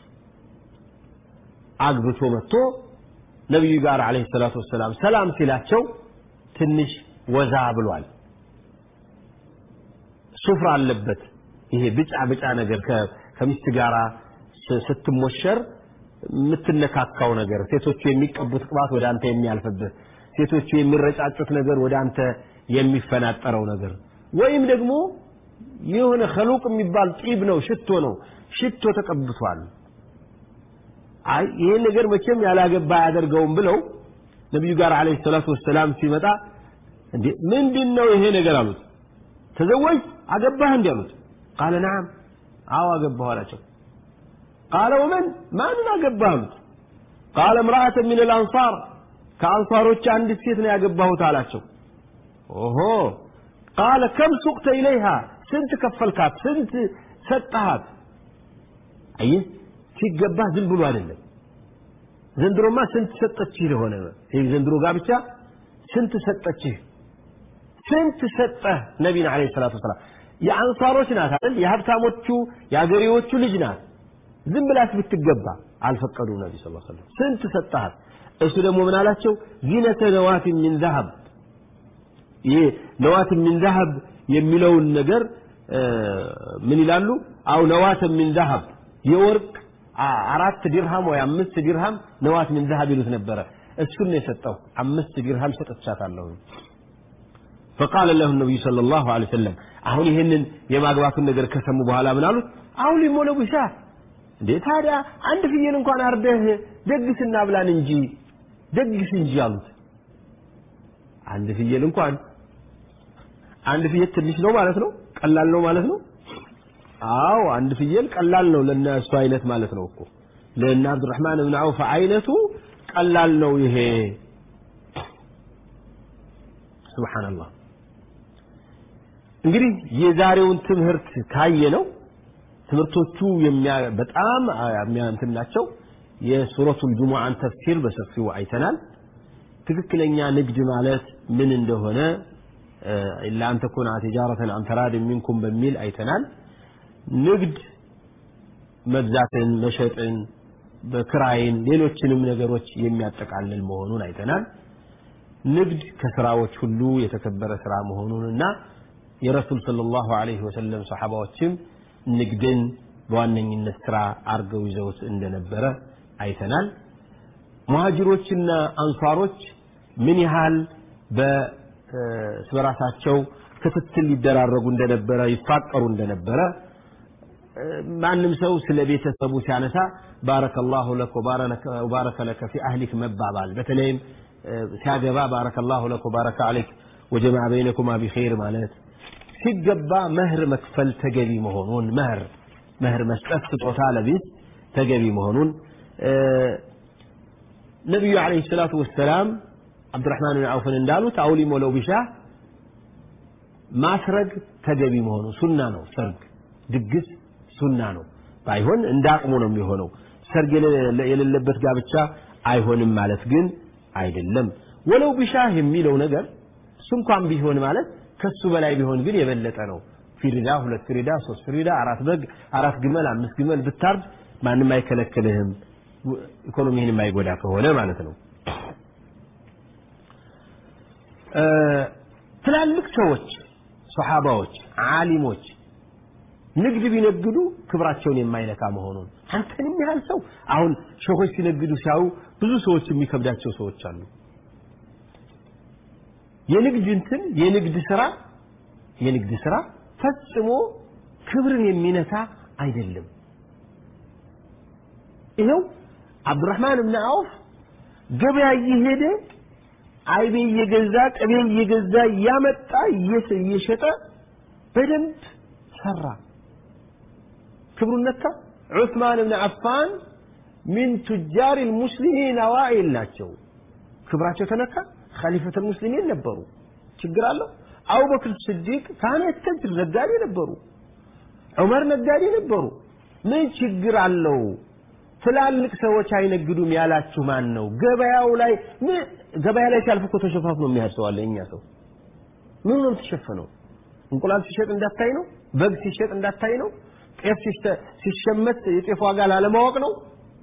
አግብቶ መጥቶ ነቢዩ ጋር አለይሂ ሰላቱ ወሰላም ሰላም ሲላቸው ትንሽ ወዛ ብሏል። ሱፍራ አለበት። ይሄ ብጫ ብጫ ነገር ከሚስት ጋር ስትሞሸር የምትነካካው ነገር፣ ሴቶቹ የሚቀቡት ቅባት ወደ አንተ የሚያልፍብህ፣ ሴቶቹ የሚረጫጩት ነገር ወደ አንተ የሚፈናጠረው ነገር ወይም ደግሞ የሆነ ከሉቅ የሚባል ጢብ ነው፣ ሽቶ ነው። ሽቶ ተቀብቷል። አይ ይሄ ነገር መቼም ያላገባ አያደርገውም ብለው ነቢዩ ጋር አለይሂ ሰላቱ ወሰላም ሲመጣ እንዴ ምንድን ነው ይሄ ነገር አሉት። ተዘወጅ አገባህ እንዲ አሉት። ቃለ ነዓም አዎ አገባሁ አላቸው። ቃለ ወመን ማንን አገባህ አሉት። ቃለ እምራአተ ሚን አልአንሳር ከአንሳሮች አንዲት ሴት ነው ያገባሁት አላቸው። ኦሆ ቃለ ከም ሱቅተ ኢለይሃ ስንት ከፈልካት? ስንት ሰጠሃት? አየህ ሲገባህ ዝም ብሎ አይደለም። ዘንድሮማ ስንት ሰጠችህ ለሆነ ይህ ዘንድሮ ጋብቻ ስንት ሰጠችህ? ስንት ሰጠህ? ነቢን ዓለይሂ ሰላቱ ወሰላም የአንሳሮች ናት አይደል? የሀብታሞቹ የአገሬዎቹ ልጅ ናት። ዝም ብላስ ብትገባ አልፈቀዱም ነቢ ስ ሰለም። ስንት ሰጠሃት? እሱ ደግሞ ምን አላቸው? ዚነተ ነዋትን ሚን ዘሀብ ይህ ነዋትን ሚን ዘሀብ የሚለውን ነገር ምን ይላሉ? አው ነዋትን ሚን ዘሀብ የወርቅ አራት ዲርሃም ወይ አምስት ዲርሃም ነዋት ምን ዘሀብ ይሉት ነበረ። እሱን ነው የሰጠው። አምስት ዲርሃም ሰጥቻታለሁ። فقال له النبي صلى الله عليه وسلم አሁን ይህንን የማግባቱን ነገር ከሰሙ በኋላ ምን አሉት? አሁን ሊሞለው ብሻ እንዴ ታዲያ አንድ ፍየል እንኳን አርደህ ደግስና ብላን እንጂ ደግስ እንጂ አሉት። አንድ ፍየል እንኳን አንድ ፍየል ትንሽ ነው ማለት ነው? ቀላል ነው ማለት ነው? አዎ አንድ ፍየል ቀላል ነው ለእነሱ አይነት ማለት ነው እኮ ለእነ አብዱራህማን ብን አውፍ አይነቱ ቀላል ነው ይሄ ሱብሓነላህ እንግዲህ የዛሬውን ትምህርት ካየ ነው ትምህርቶቹ በጣም እንትን ናቸው የሱረቱል ጁሙዓን ተፍሲር በሰፊው አይተናል ትክክለኛ ንግድ ማለት ምን እንደሆነ ኢላ አን ተኩነ ቲጃረተን አን ተራድን ሚንኩም በሚል አይተናል ንግድ መግዛትን፣ መሸጥን፣ በክራይን ሌሎችንም ነገሮች የሚያጠቃልል መሆኑን አይተናል። ንግድ ከስራዎች ሁሉ የተከበረ ስራ መሆኑንና የረሱል ሰለላሁ ዐለይሂ ወሰለም ሰሐባዎችም ንግድን በዋነኝነት ስራ አርገው ይዘውት እንደነበረ አይተናል። ሙሃጅሮችና አንሷሮች ምን ያህል በእርስ በራሳቸው ክትትል ይደራረጉ እንደነበረ ይፋቀሩ እንደነበረ ማንም ሰው ስለ ቤተሰቡ ሲያነሳ ባረከላሁ ለክ ወባረከ ለከ ፊ አህሊክ መባባል በተለይም ሲያገባ ባረከላሁ ለክ ወባረከ አለይክ ወጀማዕ በይነኩማ ቢኸይር ማለት ሲገባ መህር መክፈል ተገቢ መሆኑን መህር መህር መስጠት ስጦታ ለቤት ተገቢ መሆኑን ነቢዩ ዓለይሂ ሰላቱ ወሰላም አብዱራህማን ብን አውፍን እንዳሉት አውሊሞ ለው ቢሻ ማስረግ ተገቢ መሆኑ ሱና ነው ሰርግ ድግስ ሱና ነው ባይሆን እንደ አቅሙ ነው የሚሆነው ሰርግ የሌለበት ጋብቻ አይሆንም ማለት ግን አይደለም ወለው ቢሻህ የሚለው ነገር እሱ እንኳን ቢሆን ማለት ከሱ በላይ ቢሆን ግን የበለጠ ነው ፊሪዳ ሁለት ፊሪዳ ሶስት ፊሪዳ አራት በግ አራት ግመል አምስት ግመል ብታርድ ማንም አይከለክልህም ኢኮኖሚህን የማይጎዳ ከሆነ ማለት ነው ትላልቅ ሰዎች ሰሓባዎች ዓሊሞች ንግድ ቢነግዱ ክብራቸውን የማይነካ መሆኑን አንተንም ያህል ሰው አሁን ሸኾች ሲነግዱ ሲያዩ ብዙ ሰዎች የሚከብዳቸው ሰዎች አሉ የንግድ እንትን የንግድ ስራ የንግድ ስራ ፈጽሞ ክብርን የሚነካ አይደለም ይኸው አብዱራህማን ብን አውፍ ገበያ እየሄደ አይቤ እየገዛ ቅቤ እየገዛ እያመጣ እየሸጠ በደንብ ሰራ ክብሩን ነካ ዑስማን ብን አፋን ሚን ቱጃር ልሙስሊሚን አዋኢል ናቸው ክብራቸው ተነካ ኸሊፈት ሙስሊሚን ነበሩ ችግር አለው አቡበክር ስዲቅ ካነ የተጅር ነጋዴ ነበሩ ዑመር ነጋዴ ነበሩ ምን ችግር አለው ትላልቅ ሰዎች አይነግዱም ያላችሁ ማን ነው ገበያው ላይ ገበያ ላይ ሲያልፍ እኮ ተሸፋፍኖ የሚሄድ ሰው አለ እኛ ሰው ምን ነው የምትሸፈነው እንቁላል ሲሸጥ እንዳታይ ነው በግ ሲሸጥ እንዳታይ ነው ጤፍ ሲሸመት የጤፍ ዋጋ ላለማወቅ ነው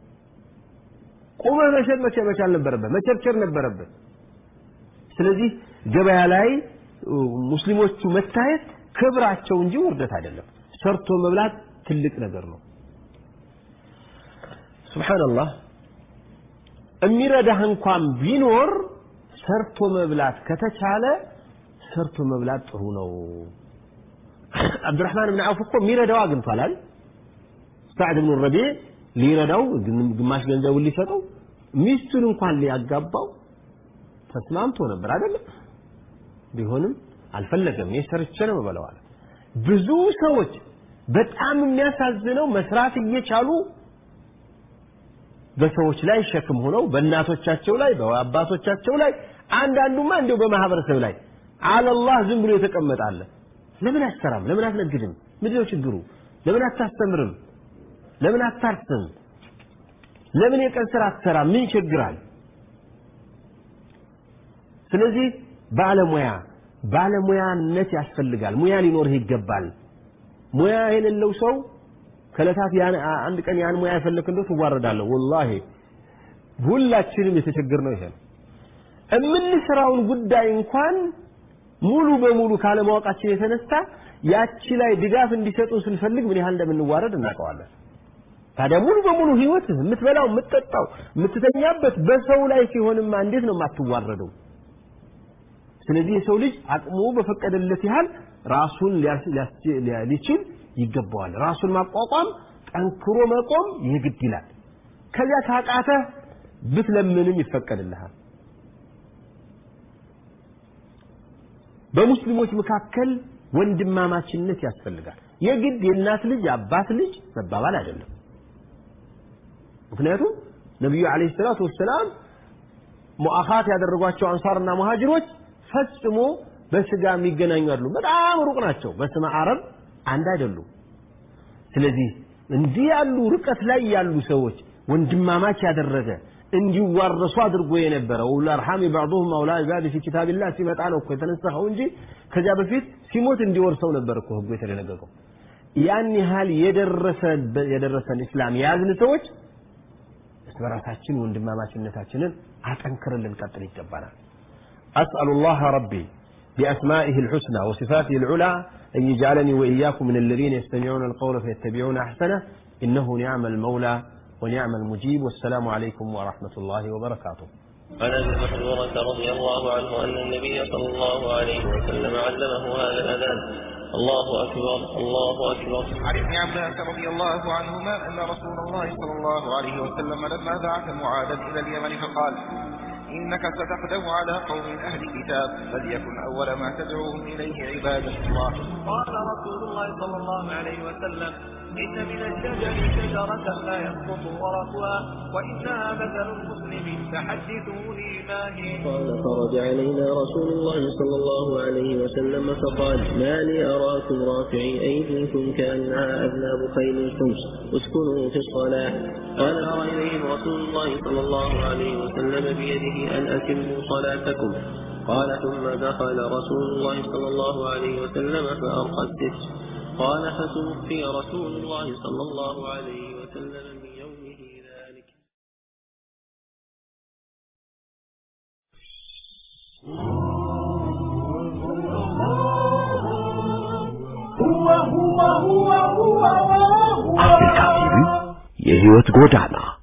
ቁመህ መሸጥ መቼ መቻል ነበረበት መቸርቸር ነበረበት ስለዚህ ገበያ ላይ ሙስሊሞቹ መታየት ክብራቸው እንጂ ውርደት አይደለም ሰርቶ መብላት ትልቅ ነገር ነው ስብሓንላህ የሚረዳህ እንኳን ቢኖር ሰርቶ መብላት ከተቻለ ሰርቶ መብላት ጥሩ ነው አብዱራህማን ብን አውፍ እኮ የሚረዳው አግኝቷል አይደል ሳዕድ ብኑ ረቢዕ ሊረዳው ግማሽ ገንዘቡን ሊሰጠው ሚስቱን እንኳን ሊያጋባው ተስማምቶ ነበር አይደለም ቢሆንም አልፈለገም እኔ ሰርቼ ነው የምበላው አለ ብዙ ሰዎች በጣም የሚያሳዝነው መስራት እየቻሉ በሰዎች ላይ ሸክም ሆነው በእናቶቻቸው ላይ በአባቶቻቸው ላይ አንዳንዱማ እንደው በማህበረሰብ ላይ አለላህ ዝም ብሎ የተቀመጣለ ለምን አትሰራም ለምን አትነግድም ምንድነው ችግሩ ለምን አታስተምርም ለምን አታርስም ለምን የቀን ስራ አትሰራም ምን ይቸግራል ስለዚህ ባለሙያ ባለሙያነት ያስፈልጋል ሙያ ሊኖርህ ይገባል ሙያ የሌለው ሰው ከለታት አንድ ቀን ያን ሙያ የፈለክ እንደው ትዋረዳለህ ወላሂ ሁላችንም የተቸገርነው ይሄ ነው የምንሰራውን ጉዳይ እንኳን ሙሉ በሙሉ ካለማወቃችን የተነሳ ያቺ ላይ ድጋፍ እንዲሰጡ ስንፈልግ ምን ያህል እንደምንዋረድ እናውቀዋለን ታዲያ ሙሉ በሙሉ ህይወት የምትበላው የምትጠጣው የምትተኛበት በሰው ላይ ሲሆንማ እንዴት ነው የማትዋረደው ስለዚህ የሰው ልጅ አቅሙ በፈቀደለት ያህል ራሱን ሊችል ይገባዋል ራሱን ማቋቋም ጠንክሮ መቆም ይግድ ይላል ከዚያ ካቃተህ ብትለምንም ይፈቀድልሃል በሙስሊሞች መካከል ወንድማማችነት ያስፈልጋል የግድ የእናት ልጅ አባት ልጅ መባባል አይደለም ምክንያቱም ነቢዩ አለይሂ ሰላቱ ወሰላም ሙአኻት ያደረጓቸው አንሳርና ሙሃጅሮች ፈጽሞ በስጋ የሚገናኙ አይደሉም በጣም ሩቅ ናቸው በስመ አረብ አንድ አይደሉም ስለዚህ እንዲህ ያሉ ርቀት ላይ ያሉ ሰዎች ወንድማማች ያደረገ እንዲዋረሱ አድርጎ የነበረ ውላ አርሐም ባዕضهم አውላ ዛድ ፊ ኪታቢላህ ሲመጣ ነው እኮ የተነሳኸው እንጂ ከዚያ በፊት ሲሞት እንዲወርሰው ነበር እኮ ህጉ የተደነገገው ያን ያህል የደረሰን እስላም የያዝን ሰዎች እርስ በራሳችን ወንድማማችነታችንን አጠንክረን ልንቀጥል ይገባናል أسأل الله ربي بأسمائه الحسنى وصفاته العلى أن يجعلني وإياكم من الذين يستمعون القول فيتبعون أحسنه إنه نعم المولى ونعم المجيب والسلام عليكم ورحمة الله وبركاته عن ابي محذورة رضي الله عنه ان النبي صلى الله عليه وسلم علمه هذا الاذان الله اكبر الله اكبر عن ابن عباس رضي الله عنهما أن رسول الله صلى الله عليه وسلم لما بعث معاذا إلى اليمن فقال إنك ستقدم على قوم أهل كتاب فليكن أول ما تدعوهم إليه عبادة الله قال رسول الله صلى الله عليه وسلم إن من الشجر شجرة لا يسقط ورقها وإنها مثل المسلم فحدثوني ما هي قال خرج علينا رسول الله صلى الله عليه وسلم فقال ما لي أراكم رافعي أيديكم كأنها أذناب خيل الخمس اسكنوا في الصلاة قال أرى إليهم رسول الله صلى الله عليه وسلم بيده أن أتموا صلاتكم قال ثم دخل رسول الله صلى الله عليه وسلم فأرقى الستر قال فتوفي رسول الله صلى الله عليه وسلم من يومه ذلك የህይወት ጎዳና